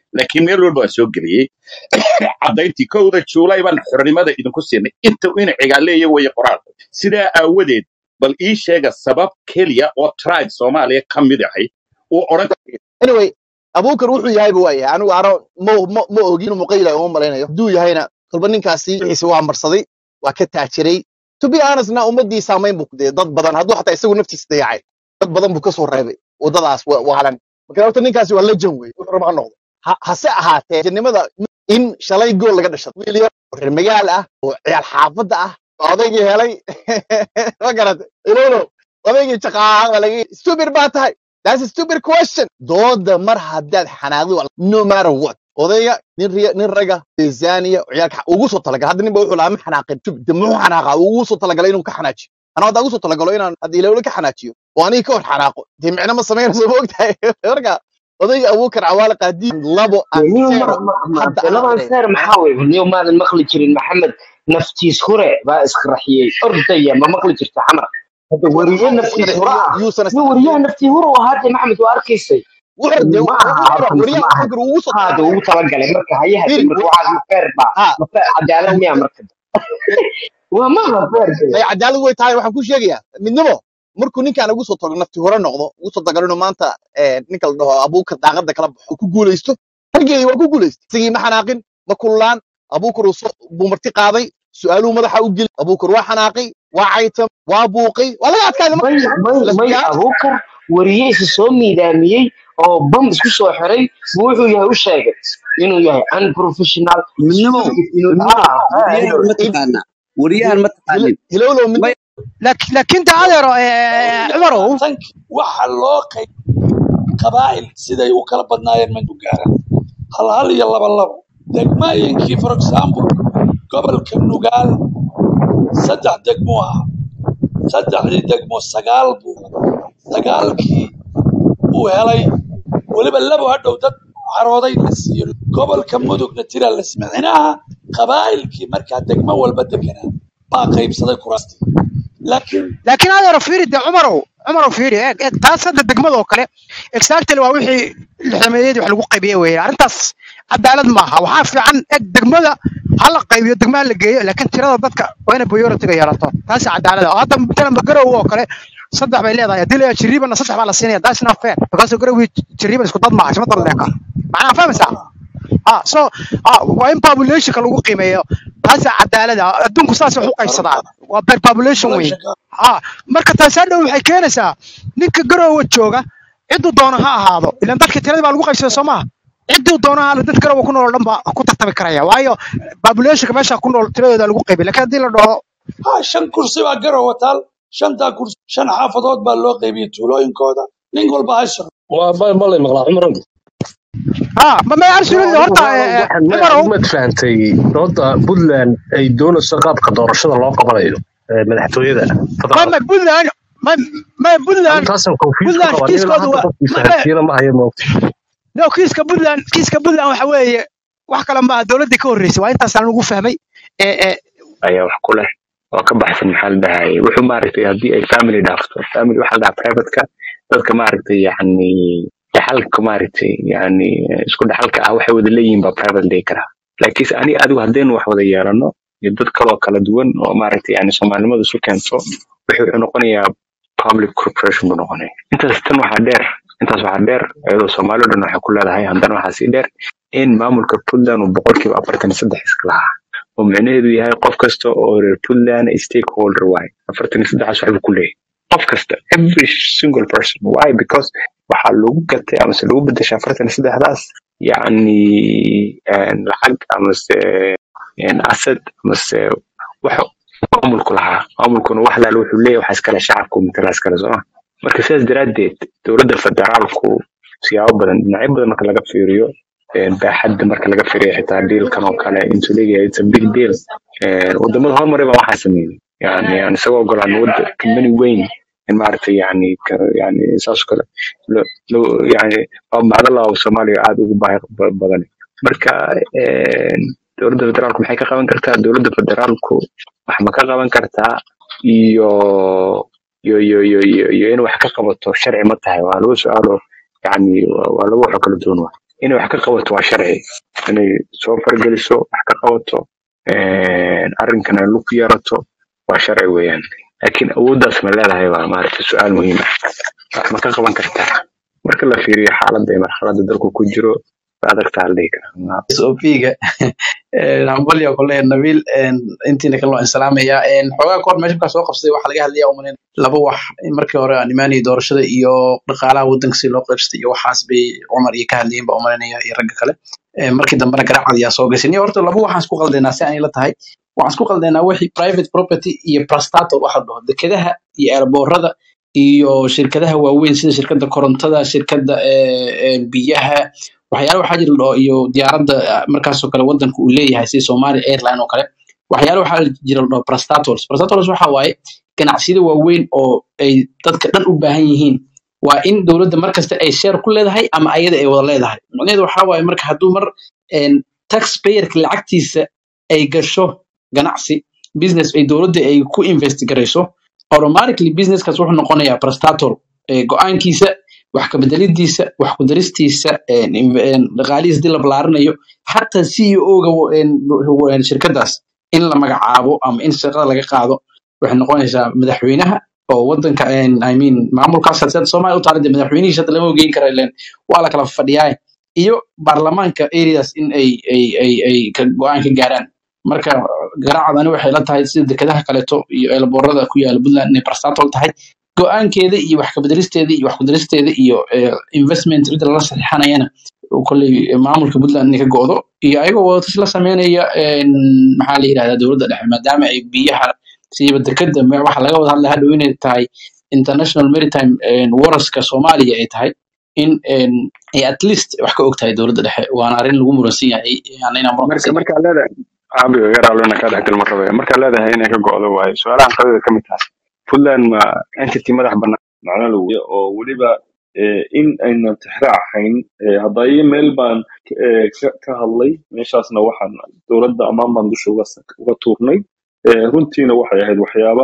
S11: laakiin meel walba waan soo geliyey caddayntii kowda juulay baan xornimada idinku siinay inta ina cigaaleeya weeye qoraalku sidaa aawadeed bal ii sheega sabab keliya oo tribe soomaaliya ka mid ahay uu odhan
S7: anyway abuukar wuxuu yahayba waa yahay anigu ano ma ma ma ogi inuu muqayla uma malaynayo hadduu yahayna kolba ninkaasi wixiisa waa marsaday waa ka taajiray to be honestna ummadii saamayn buu dee dad badan hadduu xataa isagu naftiisa dayacay dad badan buu kasoo reebay waddadaas wa- waalan marka horta ninkaasi waa lejan wey wuxuu raba ha noqdo Ha- hase ahaatee jannimada in shalay gool laga dhashay wiil yar oo reer magaal ah oo ciyaal xaafadda ah oo odaygii helay ma garata ilowlow odaygii jaqaaqa baa laga stupid baa tahay That's a stupid question. Dooda mar haddaad xanaaqdo waa- no matter what. Odayga nin riya nin raga Tanzania ciyaalka ugu soo talagalay hadda ninba wuxuu lahaa ma xanaaqin de muxuu xanaaqa ugu soo talagalay inuu ka xanaajiyo anaa hadda ugu soo talagalo inaan hadda ilowle ka xanaajiyo oo aniga ka hor xanaaqo dee micno ma samaynayso ma ogtahay marka odayga abuukar cawaale qaadiin labo aan
S21: niyo
S7: seero hadda anaa
S21: laban
S7: odayga
S21: seer maxaa wey niyo maadan maqli jirin maxamed naftiis hure baa isqarxiyey ordaya ma maqli jirta xamar hadda weriye naftiis hure ah
S7: yuusan
S21: niyo weriyaha naftii hure oo haade maxamed waa arkaysay
S7: wuxuu de
S21: ma aha horta mise
S7: wariyaha
S21: ma aha
S7: abuukar ugu soo
S21: haada
S7: talagalay
S21: ugu talagalay marka hayaha
S7: firi
S21: marka waxaas ma feer ba
S7: ha
S21: ma feer cadaalad miya marka waa ma aha feer
S7: ay cadaalad way tahay waxaan ku sheegayaa midnimo markuu ninkaan ugu soo tago nafti hore noqdo ugu soo tago inuu maanta eh, ninka la dhaho abuukar daaqada kala baxo ku guulaysto raggeedii waa ku guulaystay isagii ma xanaaqin ma kullaan abuukar uu soo- buu marti qaaday su-aaluhu madaxa u geli abuukar waa xanaaqay waa caytam waa buuqay waa laga adkaaday
S21: may may
S7: let's
S21: may
S7: be honest
S21: abuukar weriye isa soo miidaamiyey oo bam isku soo xiray buu wuxuu yahay u sheegay inuu yahay unprofessional
S4: midnimo
S21: stupid inuu
S4: midnimo
S21: ah ah
S4: wariyahan
S21: inuu
S4: ma taqaana wariyahan ma taqaanin
S7: hilowlow mid
S4: may
S3: laakiin laakiin ta adeero eh, cumarow
S22: tanki waxa loo qayb qabaa'il siday u kala badnaayeen ma gaaran hal hal iyo laba labo degmooyinkii for example gobolka nugaal saddex degmo ah saddexdii degmo sagaal buu sagaalkii uu helay weliba labo hadhow dad carooday la siiyo gobolka mudugna tira la siiyo micnaha qabaa'ilkii markaa degmo walba deganaa baa qaybsaday kuraastii laakiin
S3: laakiin adeero fiiri de cumarow cumarow fiiri eeg eeg taas hadda degmada oo kale exactly waa wixii lixdameeyadii wax lagu qaybiyey weeye arrintaas cadaalad maaha waxaa fiican eeg degmada ha la qaybiyo degmaha la geeyo laakiin tirada dadka waa inay priority-ga yeelato taasi cadaalad ah hadda matalan garow oo kale saddex bay leedahay haddii la yidhaha jiriibana saddex baa la siinaya that's not fair because garowii jiriiban isku dad maaha isma dal leeka macnaha fahmaysaa ah so ah waa in populationka lagu qiimeeyo taasa cadaalad ah adduunku saas wax u qaybsadaa waa per population wey ah marka taasi hadhow waxay keenaysaa ninka garowa jooga cidduu doono ha ahaado ilan dadka tiradii baa lagu qaybsaday soo maha cidduu doono ha ahaado dad garowa ku nool oo dhan baa ku tartami karaya waayo populationka meesha ku nool tiradooda lagu qaybiy laakiin haddii la dhaho
S22: ha shan kursi baa garowa taal shantaa kursi shan xaafadood baa loo qaybiyey tuulooyinkooda nin walba ha shaqo
S16: waa ma ma lay maqlaa cumar
S3: ah ma ma absolutely horta eh, eh,
S16: waxaan ma
S3: cumarow
S16: mad fahantay dooda puntland ay doonayso qaabka doorashada loo qabanayo ee madaxtooyada
S3: ma
S16: federaalka
S3: ma puntland ma ma puntland
S16: arintaasan confuse ku
S3: puntland
S16: qabaa nin ilaa
S3: kiiskoodu
S16: hadda
S3: waa
S16: qofkii
S3: ma ma
S16: fahansiina ma hayo moogta
S3: no kiiska puntland kiiska puntland waxa weeye wax kale maaha dowladdii ka horreysay waa intaasaan lagu fahmay ee ee
S9: ayaa wax ku leh oo ka baxsan maxaa la dhahay wuxuu maaragtay haddii ay family dhaafto family waxaa la dhahaa privateka dadka maaragtay yani dhaxalka maaragtay yani isku dhaxalka ah waxay wada leeyihiin baa private dhihi karaa laakiinse ani adigu haddaynu wax wada yeelano iyo dad kaloo kala duwan oo maaragtay yani soomaalinimadu isu keento wuxuu wuxuu noqonayaa public corporation buu noqonaya intaas tan waxaa dheer intaas waxaa dheer iyadoo soomaali o dhan waxay ku leedahay haddana waxaa sii dheer in maamulka puntland uu boqolkiiba afartan iyo saddex iska lahaa oo micnaheedu yahay qof kasta oo reer puntland stakeholder waaye afartan iyo saddexaas waxbuu ku leeyahay qof kasta every single person why because waxaa lagu gatay amase lagu bedeshay afartan iyo saddexdaas yacni een, lacag amase een, asset amase wax maamulku lahaa maamulkuna wax laala wuxuu leeyahay waxaa iskale shacabku matala iskale sooma marka sidaas daraaddeed dowladda federaalku siyaabo badan dhinacyo badan marka laga fiiriyo een, baaxadda marka laga fiiriyo xitaa dealkan oo kale intuu leeyahay it's a big deal Een, wadamada hormaray baa waxaa sameeyey yani yani isagoo ogolaan wadda company weyn in maaragtay yani ka- yani saas oo kale lo- lo- yani waa macdala oo soomaaliya aad ugu baahi ba- badan marka een, dowladda federaalku maxay ka qaban kartaa dowladda federaalku wax ma ka qaban kartaa iyo iyo iyo iyo iyo iyo in wax ka qabato sharci ma tahay waa lagu su-aalo yani waa waa laba waxoo kala duwan waa inay wax ka qabato waa sharci inay soo fargeliso wax ka qabato een, arrinkan ay lug ku yeerato waa sharci weeyaan laakiin awooddaas ma leedahay baa maaragtay su-aal muhiim ah wax ma ka qaban kartaa marka la fiiriyo xaaladda iyo marxaladda dalku ku jiro waa adagtaa la dhihi karaa
S19: SOP-ga hambalyo kole nabiil intiina kale waan salaamayaa xoogaa kahor meesha markaa soo qabsaday waxaa laga hadlaya umanin laba wax markii hore aan imaanayay doorashada iyo dhaqaalaha waddanka si loo qaybsatay iyo waxaas bay cumar iyo ka hadlayeen baa umalinaya iyo ragga kale Eh, markii dambena garaacad ayaa soo gashay niyo horta laba waxaan isku qaldaynaa si aan ila tahay waxaan isku qaldaynaa wixii private property iyo prostato waxa la dhaho dekedaha iyo airboorada iyo shirkadaha waaweyn sida shirkadda korontada shirkadda eh, eh, biyaha waxyaalo waxaa jira la dhaho iyo diyaaradda ah, markaasoo kale waddanka uu leeyahay sida Somali Airline oo kale waxyaalo waxaa jira la dhaho prostatals prostatals waxa waaye ganacsiyada waaweyn oo ay dadka dhan u baahan yihiin waa in dowladda mar kasta ay share ku leedahay ama ayada ay wada leedahay macnaheedu waxaa waaye marka hadduu mar een, taxpayerka lacagtiisa ay gasho ganacsi business ay dowladda ay ku invest garayso automatically businesskaas wuxuu noqonayaa prostator Eh, go-aankiisa wax ka bedelidiisa wax ku daristiisa een, inv- een, dhaqaalihiisa hadii la ballaarinayo xataa CEO-ga shirkadaas in la magacaabo ama in shaqada laga qaado waxay noqonaysaa madaxweynaha oo wadanka een, I mean maamulkaas hadda Soomaaliya u taala dee madaxweynihiisa hadda lama ogeyn kara ileen waa la kala fadhiyaa iyo baarlamaanka areas in ay ay ay ay ka go-aan ka gaaraan marka garaacadani waxay la tahay sida dekedaha kaleeto iyo eelaboorada ku yaala Puntland inay barstatol tahay go-aankeeda iyo wax ka bedelisteeda iyo wax ku daristeeda iyo eh, investment cidda lala saxiixanayana kolley maamulka Puntland inay ka go'do iyo ayagoo wadatashi la sameynaya een, maxaa la yidhahdaa dowladda dhexe maadaama ay biyaha siiba dekeda me- waxa laga wada hadlaya hadhow inay tahay international maritime een, waraska Soomaaliya ay tahay in een, ay at least wax ka og tahay dowladda dhexe waana arrin lagu muransan yahay yani inaan muran
S9: marka markaa leedahay caabiga garaalona kaa dhexgal ma rabaya markaa leedahay inay ka go'do waayo su-aalahan qadada ka mid tahay puntland ma entity madax bannaan
S17: macno la weeye oo weliba eh, in aynan tixraac hayn eh, haddayo meel baan eh, ka ka hadlay meeshaasna waxaan dowladda ammaan baan dusha uga sa- uga tuurnay Eh, runtiina waxay ahayd waxyaaba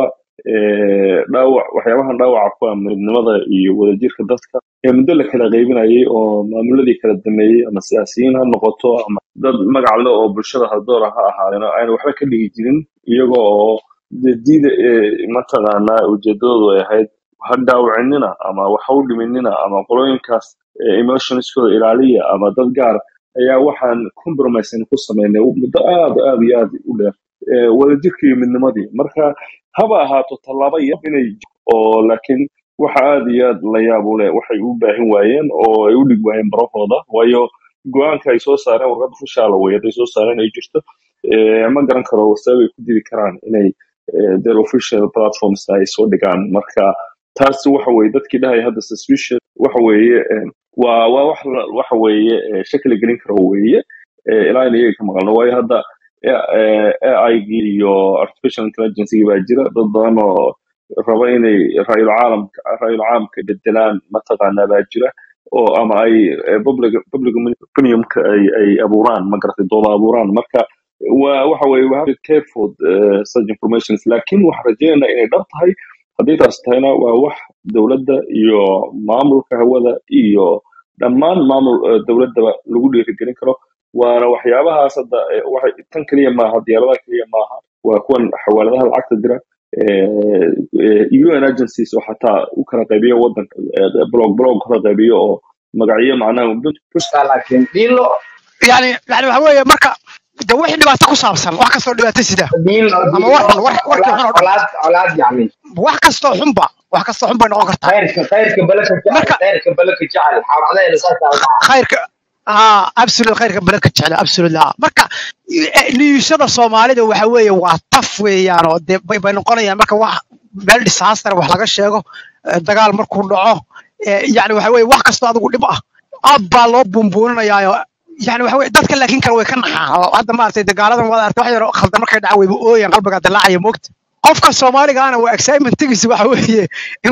S17: eh, dhaawac waxyaabahan dhaawaca ku ah midnimada iyo wadajirka dadka ee muddo la kala qaybinayay oo maamuladii kala dameeyey ama siyaasiyiin ha noqoto ama dad magac le oo bulshada haldoora ha ahaadeen oo ayna waxba ka dhigi jirin iyaga oo dee diida eh, mataqaanaa ujeedadoodu ay ahayd ha dhaawacinina ama waxa u dhiminina ama qolooyinkaas eh, emotionskooda ilaaliya ama dad gaar ayaa waxaan compromise ku sameynay muddo aad aad iyo aad u dheer eh, wadajirka iyo midnimadii marka haba ahaato tallaabo yar inay j- oo laakiin waxa aad iyo aad la yaab u leh waxay u baahin waayeen oo ay u dhig waayeen barahooda waayo go-aanka ay soo saareen warqadda fushaala wey hadday soo saareen ay jirto eh, ma garan karo sabab ay ku diri karaan inay eh, their official platforms ay soo dhigaan marka taasi waxa weeye dadkii dhahay hadda suspicious waxa weeye eh, waa waa wax la- waxa weeye eh, shakli gelin karo weeye eh, ilaa in iyaga ka maqalno waayo hadda AI-gii iyo artificial intelligence baa jira dad badan oo raba inay ra'yul caalamka ra'yul caamka bedelaan mataqaanaa baa jira oo ama ay eh, public public opinionka ay ay abuuraan ma garatay dooda abuuraan marka waa waxa weeye we have to be careful uh, such informations laakiin waxaan rajaynaynaa inay dhab tahay haddii taas tahayna waa wax dowladda iyo maamulka hawada iyo dhammaan maamul eh, dowladdaba lagu dhiirigelin karo waana waxyaabahaas hadda eh, waxay tan keliya maaha diyaaradaha keliya maaha waa kuwan xawaaladaha lacagta dira eh, eh, UN agencies oo xataa u kala qaybiyo wadanka eh, blog blog kala qaybiyo oo magacyo macnaha
S21: laakiin dhilo
S3: yani yani waxa weeye marka de wixii dhibaato ku saabsan wax kastoo dhibaato sida
S21: dhilo
S3: ama war xun war warkii xun oo dhan
S21: colaad colaad yani
S3: wax kastoo xunba wax kastoo xun bay noqon kartaa
S21: khayrka khayrka balaka jecel
S3: marka
S21: khayrka balaka jecel xaafadaheena saasaa la dhahaa
S3: khayrka haa absolute khayrka baladka jecel absolute haa marka eh, niyuushada soomaalida waxa weeye waa taf weeyaan oo dee bay bay noqonayaan marka wax meel disaster wax laga sheego eh, dagaal markuu dhaco eh, yani waxa weeye wax kastoo adigu dhib ah aad baa loo buunbuuninayaayo yani waxa weye dadka laakiin kale way ka naxaan oo hadda maaragtay dagaaladan waad aragtay wax yar oo khaldan markay dhacaan wayba ooyaan qalbigaa dilaacaya moogta qofka soomaaliga ana waa excitementgiisa waxa weeye in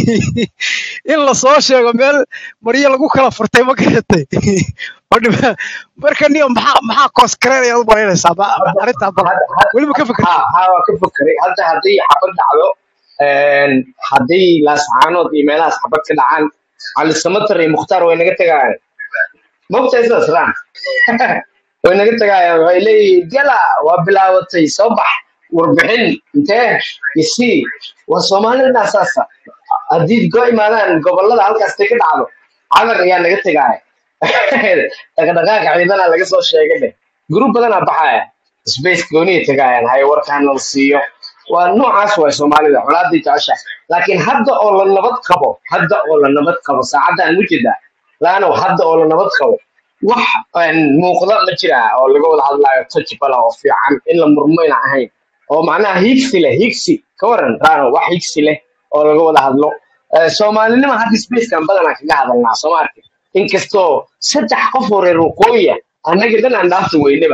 S3: in lasoo sheego meel maryo lagu kala furtay ma garatay oo dhiba- marka niyo maxaa maxaa kooskareenaya u malaynaysaa ba- arrintaa bal weliba ka fikirta
S21: ha ha waa ka fekeray hadda haddii xabad dhacdo een, haddii laascaanood iyo meelahaas xabad ka dhacaan cali samatar iyo mukhtaar way naga tegayaan mogtahay sidaas raan way naga tagaayaan waxay leeyihiin gala waa bilaabatay soo bax warbixin intee isii waa soomaalida saasa haddii go imaadaan gobolada halkaastay ka dhacdo camar ayaa naga tegaaya dhaqdhaqaaqa ciidana laga soo sheegay dheh gruub badanaa baxaya space gooniya tegaayaan hay warkaana la siiyo waa noocaas waay soomaalida colaaday jecesha laakiin hadda oo la nabad qabo hadda oo la nabad qabo saacaddan mujida laanow hadda oo la nabad qabo wax een, muuqda ma jira oo laga wada hadlayo tajbala oo fiican in la murmo ina ahayn oo macnaha higsi leh higsi ka waran raano wax higsi leh oo laga wada hadlo Eh, soomaalinima hadda spacekan badanaa kaga hadalnaa soo maarka inkastoo saddex qof oo reer waqooyiya annaga dhan aan dhaafta weynaba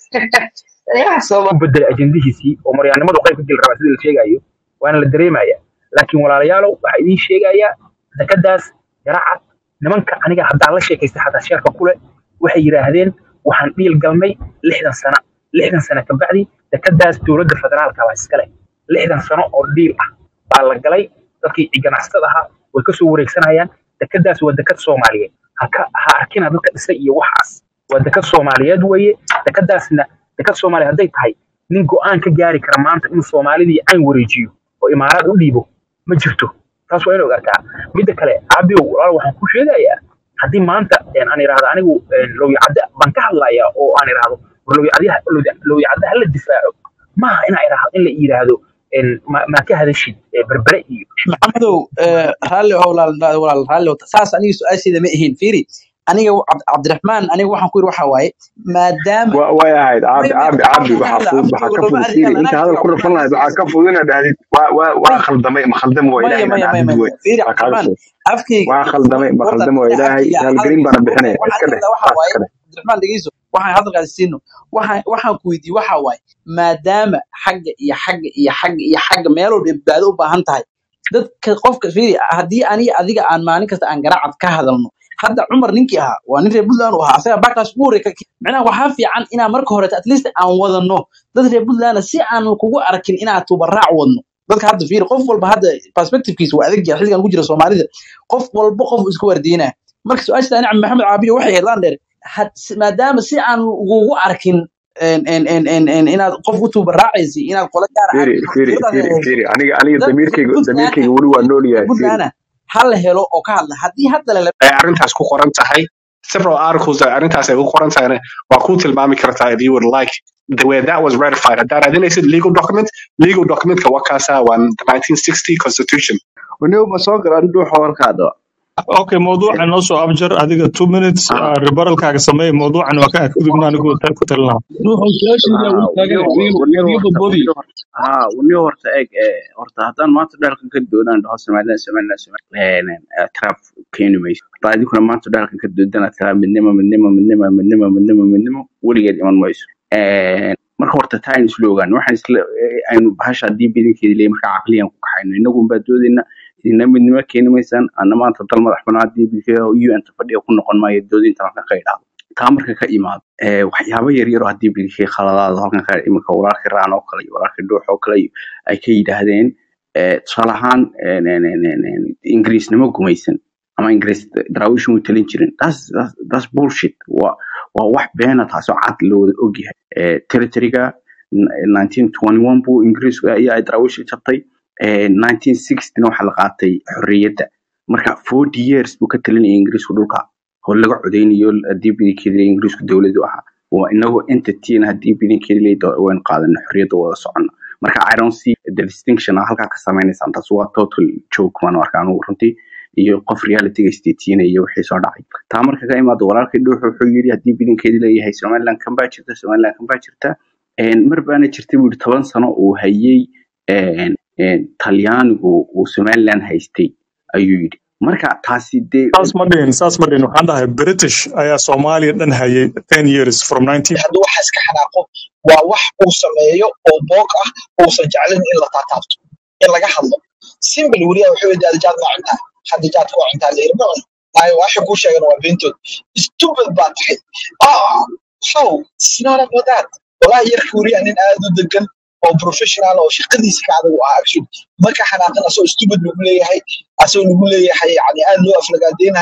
S21: Ya, Soomaali-
S1: bedel ajendihiisii oo maryaanimadu qayb ka geli rabaa sida la sheegayo waana la dareemaya laakiin walaalayaalow waxaa idiin sheegayaa dekadaas garacad nimanka aniga haddaan la sheekaystay xataa sheerka kule waxay yidhaahdeen waxaan dhiil galnay lixdan sana lixdan sana kabacdi dekadaas dowladda federaalka baa iskale lixdan sano oo dhiil ah baa la galay dadkii ganacsatada ahaa way kasoo wareegsanayaan dekadaas waa dekad soomaaliyeed haka ha arkina dadka dhisay iyo waxaas waa dekad soomaaliyeed weeye dekadaasna dekad soomaaliya hadday tahay nin go-aan ka gaari kara maanta inuu soomaalidii cayn wareejiyo oo imaaraad u dhiibo ma jirto taas waa in ogaataa midda kale aabiyow walaal waxaan ku sheegayaa haddii maanta een, aan idhaahdo anigu een, lowyacadda baan ka hadlayaa oo aan idhaahdo war lowyacadyaha- lowya- lowyacadda hala difaaco maaha inaa idhaahdo in la yidhaahdo een, ma- maa ka hadashid ee berbere iyo
S19: maxamedow eh, raalli oo walaal walaal raalli oo saas aniga su-aasheeda ma ahayn fiiri aniga Cabd- cabdiraxmaan aniga waxaan ku yiri waxa waaye maadaama
S9: wa- way ahayd
S19: may
S9: caabi
S19: may
S9: caabi
S19: waxaan
S9: caabi
S19: ka
S9: waxaa
S19: hadlaa
S9: fudud waxaa
S19: afkayga
S9: ka
S19: looma
S9: fudud fiiri
S19: arkin
S9: inta hadal ku
S19: anaa
S9: rafan
S19: jooga
S9: lahayd waxaa ka fudud inaad dhahdid waa waa waa
S19: may
S9: khaldamay ma khaldam waa
S19: maya
S9: ilaahay
S19: maya
S9: inaad
S19: maya
S9: dhahdid
S19: maya
S9: wey
S19: fiiri
S9: waa kaaga
S19: cabdiraxmaan
S9: fudud
S19: afkayga
S9: waa
S19: iyo
S9: khaldamay ma
S19: horta
S9: khaldam waa
S19: ina
S9: ilaahay
S19: afkayga
S9: haalgelin baana
S19: hadalkiisa
S9: bixinaya
S19: waxaan
S9: iska
S19: ka
S9: dheh
S19: hadlaa waxa
S9: taas
S19: waaye
S9: iska dheh
S19: cabdiraxmaan dhegeyso waxaan hadalkaasi siino waxaan waxaan ku weydiiyey waxa waaye maadaama xagga iyo xagga iyo xagga iyo xagga meel walba badbaado u baahan tahay dadka qofka fiiri haddii aniga adiga aan maalin kasta aan garacad ka hadalno hadda cumar ninkii ahaa waa nin reer puntland u ahaa asaga backlash ku horey micnaha waxaa fiican inaan marka hore at least aan wadano dad reer puntland si aan kugu arkin inaan tubaraac wadno dadka hadda fiiri qof walba hadda perspectivekiisa waa adag yahay xilligan ku jira soomaalida qof walba qof isku wardiinaa marka su-aasha ani maxamed caabiyo waxay ahayd landheer had- si- maadaama si aan ugugu arkin en- en- en- en- en- inaad qof u tuubaraacaysi inaad qola gaar aad
S9: fiiri fiiri
S19: fikradaada
S9: fiiri
S19: hayso
S9: fiiri aniga aniga
S19: dad
S9: damiirkayga
S19: puntland
S9: damiirkayga weli waa nool yahay fiiri
S19: puntland ha la helo oo ka hadla haddii hadda la
S20: ay arrintaas ku qoran tahay several articles that arrintaas ay ku qoran tahayna waa ku tilmaami kartaa if you would like the way that was ratified haddaad raadinaysid legal document legal documentka waa kaasaa waa the 1960 constitution
S15: waniba ma soo garan dhuuxa warkaada
S2: okay mawduucan noo soo abjar adiga two minutes uh, rebaralkaaga sameey mawduucan waa ka adgudubna anigu ku talina
S16: ruuxu su-aashiida wuu taagan wadiga badboodi
S15: ha waniba horta eeg eh, horta haddaan maanta dhalkan ka doodaan dhaho somaliland somaliland somaliland trap keeni mayso haddaa idinkuna maanta dhalkan ka doodana tiraa midnimo midnimo midnimo midnimo midnimo midnimo weligeed iman mayso Eh, marka horta taa aynu isla ogaan waxaan isla eh, aynu bahasha haddii bidinkeedi leeyahay marka caqliyan ku kaxayno inagun baa doodayna idina midnimo keeni maysaan ana maanta dal madax banaan haddii bidinkeeda un ta fadhiga ku noqon maayo doodinta halkan ka idhaahdo taa marka ka imaado eh, waxyaabo yaryaro haddii bidinkeeda khaladaada halkan ka iminka walaalkii raan oo kale iyo walaalkii dhuux oo kale iyo ay ka yidhaahdeen eh, tusaale ahaan eh, ne- ne- ne- ne- ingiriisnimo gumaysan ama ingiriis daraawiishan way talin jirin that's, that's, that's bullshit waa waa wax beena taasoo cad loo wada ogyahay Eh, territoryga n- 1921 buu ingiriisku ayaa ay daraawiisha jabtay Eh, 1960 waxaa la qaatay xorriyadda marka 40 years buu ka talinayay ingiriisku dhulka oo laga codeynayo haddii bidinkeeda ingiriisku dowladu ahaa waa inagoo entityna haddii bidinkeeda waynu qaadano xorriyadda wada socono marka i don't see the distinction aa halkaa ka sameynaysaan taas waa total joke maan arka anugu runtii iyo qof realityga istetiinaya iyo wixii soo dhacay taa marka ka imaado walaalkii dhuuxu wuxuu yidhi haddii bidinkeedi leeyahay somaliland kan baa jirta somaliland kan baa jirta Een, mar baana jirtay buu yidhi toban sano uu hayay een, een, talyaanigu uu somaliland haystay ayuu yidhi marka taasi dee
S2: saas ma dhihin saas ma dhihin waxaan dhahay british ayaa soomaaliya dhan hayay ten years from 19
S6: hadduu waxa iska xanaaqo waa wax uu sameeyo oo boog ah uusan jeclin in la taataabto in laga hadlo simple weliya wuxuu yidhi adijaad waa cuntaa hadijaad waa cuntaa layiri ma cun maayo waxay kuu sheegan waa beentood stupid baa tahay ah how it's not about that wallahi yarka weliya nin aad u degan oo professional oo shaqadiisa ka adag u ah actually marka xanaaqan asoo stupid lagu leeyahay asoo lagu leeyahay yani aad loo aflagaadeynayo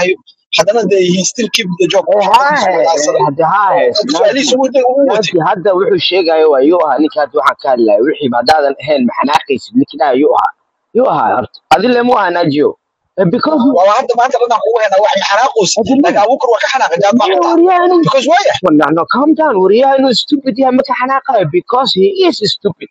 S6: haddana they he still keep the job
S21: Eh,
S6: shaqadiisu
S21: haahe
S6: wadaadsaday
S21: hade haahe
S6: su-aalihiisa
S21: naanti
S6: ugu ugu watay
S21: naanti hadda wuxuu sheegayo waa yuu ahaa ninka hadda waxaan ka hadlaya wixii haddaadan ahayn maxanaaqaysid ninki dhaha yuu ahaa yuu ahaa horta adile mu ahaa naajiyo Eh, because
S6: waa hadda maanta dhan aan kugu haynaa wax xanaaqoos laakiin abuukar waa ka xanaaqay jaad ma cuntaa
S21: waryahan
S6: because waaya
S21: no no calm down waryahan inuu stupid yahay ma ka xanaaqayo because he is stupid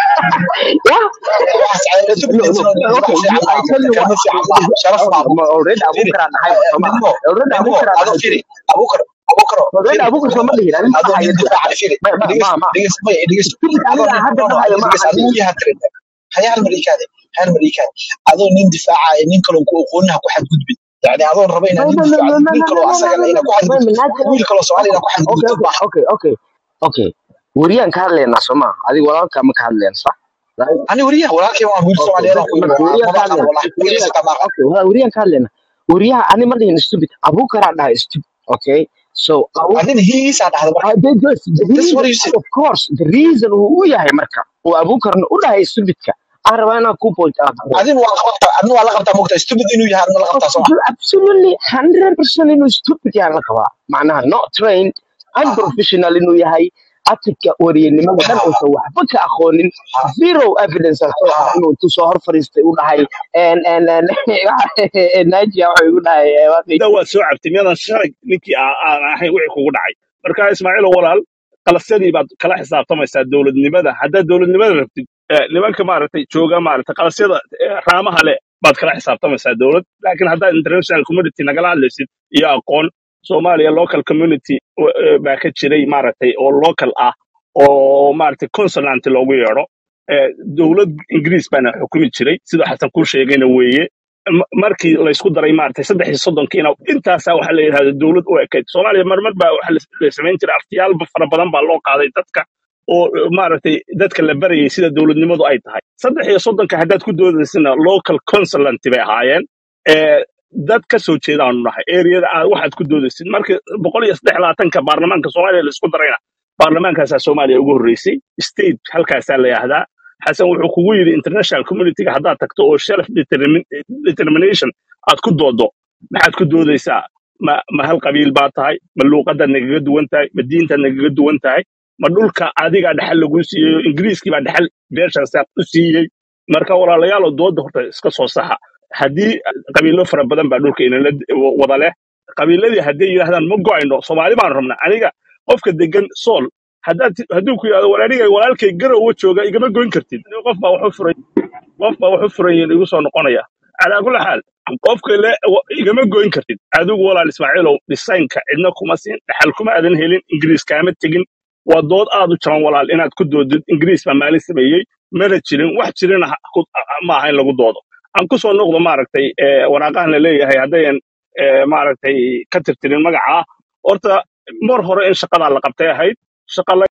S21: yeah
S6: waxaas cayla
S21: no
S6: stupidness
S21: no
S6: no
S21: okay
S6: wax
S21: you,
S6: fiican
S21: I
S6: maaha
S21: tell you
S6: kelmad
S21: what
S6: fiican maaha sharaf maaha
S21: ma- already
S6: firi
S21: abuukar aan nahay ba soo ma
S6: midnimo
S21: already
S6: midnimo
S21: abuukar aan
S6: adoo
S21: nahay
S6: firi abuukar abuukar
S21: already
S6: firi
S21: abuukar soo ma dhihin ani ma
S6: adoo
S21: dhahayo
S6: nin difaaca firi
S21: ma ma
S6: dhegeyst
S21: ma ma
S6: dhegeyst may dhegeyst
S21: stupid
S6: adoo
S21: aniga
S6: nin
S21: hadda
S6: no no
S21: dhahayo ma
S6: dhegeyst
S21: aha
S6: adoo
S21: nin
S6: iyaha tirin haya hal mariikaade hal mariikaade adoo nin difaacaya nin kaloo ku aqoonin ha ku xadgudbin yani adoon raba
S21: no
S6: inaad nin
S21: no no no
S6: difaacdid
S21: no
S6: wiil
S21: no
S6: kaloo
S21: no no
S6: asagana
S21: no
S6: inaad ku
S21: no
S6: xadgudbid
S21: naagta
S6: wiil kaloo soomaali inaad ku
S21: okay
S6: xadgudbid
S21: okay
S6: maaha
S21: okay okay okay wariyaan ka hadlaynaa soo ma adiga walaalkaa ma ka hadlayna sax right
S6: ani wariyaha walaalkay waan wiil
S21: okay
S6: soomaaliyeed aan
S21: bas
S6: ku yiri
S21: marka wariyaan ka
S6: maba aqaan
S21: hadlayna
S6: wallahi magaciisa
S21: wariyaan
S6: xitaa ma aqaan
S21: okay wala wariyaan ka hadlayna wariyaha ani ma dhihin stupid abuukaraa dhahay stupid okay so abu
S6: adina hiisaa dhahda marka
S21: Uh, the, the, the
S6: that's what
S21: reason,
S6: you said
S21: of course, the reason uu u yahay marka uu abuukarna u dhahay stupidka aan rabaa inaan ku point out gareeyo.
S6: adin waa la qabtaa adna waa la qabtaa mogtaa stupid inuu yahay adna la qabtaa soo ma
S21: absolutely 100% inuu stupid yahay la qabaa macnaha not trained unprofessional inuu yahay atika wariyanimada dhan uusan waxba ka aqoonin zero evidence aan soo ah inuu intuu soo hor fariistay u dhahay en en en najia wuxuu igu dhahay eh, waaqi
S13: da waa soo cabtay miyadan shalay ninkii aa- aan ahayn wixii kugu dhacay marka ismaaciil walaal qalasyadii baad kala xisaabtamaysaa dowladnimada haddaad dowladnimada rabtid eh, nimanka maaragtay jooga maaragtay qalasyada eh, raamaha leh baad kala xisaabtamaysaa dowlad laakiin haddaad international community nagala hadlaysid iyo aqoon soomaaliya local community eh, baa ka jiray maaragtay oo local ah oo maaragtay consonant loogu yeedho Eh, dowlad ingiriis baana xukumi jiray sida xasan kuu sheegayna weeye M- markii laysku daray maaragtay saddex iyo soddonkiina intaasaa waxaa la yidhahda dowlad u ekayd soomaaliya marmar baa waxa la la samayn jiray artiyaal fara badan baa loo qaaday dadka oo eh, maaragtay dadka la barayay sida dowladnimadu ay tahay saddex iyo soddonka haddaad ku doodaysana local consulant bay ahaayeen Eh, dad ka soo jeedaanu nahay eriyada aad waxaad ku doodaysid markii boqol iyo saddex labaatanka baarlamaanka soomaaliya laisku darayna baarlamaankaasaa soomaaliya ugu horreysay state halkaasaa la yidhahdaa xasan wuxuu kugu yidhi international communityga haddaad tagto oo self determin- determination aad ku doodo maxaad ku doodaysaa ma ma hal qabiil baa tahay ma luuqadaad nagaga duwan tahay ma diintaad nagaga duwan tahay ma dhulka adigaa dhexal lagu siiyey ingiriiskii baa dhexal beeshaas u siiyey marka walaalayaal dooda horta iska soo saxa haddii qabiilo fara badan baa dhulka inala wada leh qabiiladii hadday yidhahdaan ma go'ayno soomaali baan rabnaa aniga qofka degan sool haddaad hadduu ku yidhahdo war aniga walaalkay garowa jooga igama goyn kartid qof baa waxu furay qof baa waxu furan yihiin igu soo noqonaya calaa kulli xaal qofka le wa- igama goyn kartid adigu walaal ismaaciilow dhisaynka cidna kuma siin dhaxal kuma aadan helin ingiriis kaama tegin waa dood aad u jaban walaal inaad ku doodid ingiriis baa maalin sameeyey mana jirin wax jirina ha- ku- ma aha in lagu doodo aan ku soo noqdo maaragtay eh, waraaqahan la leeyahay haddayan eh, maaragtay ka tirtirin magaca horta mar hore in shaqadaa la qabtay ahayd shaqa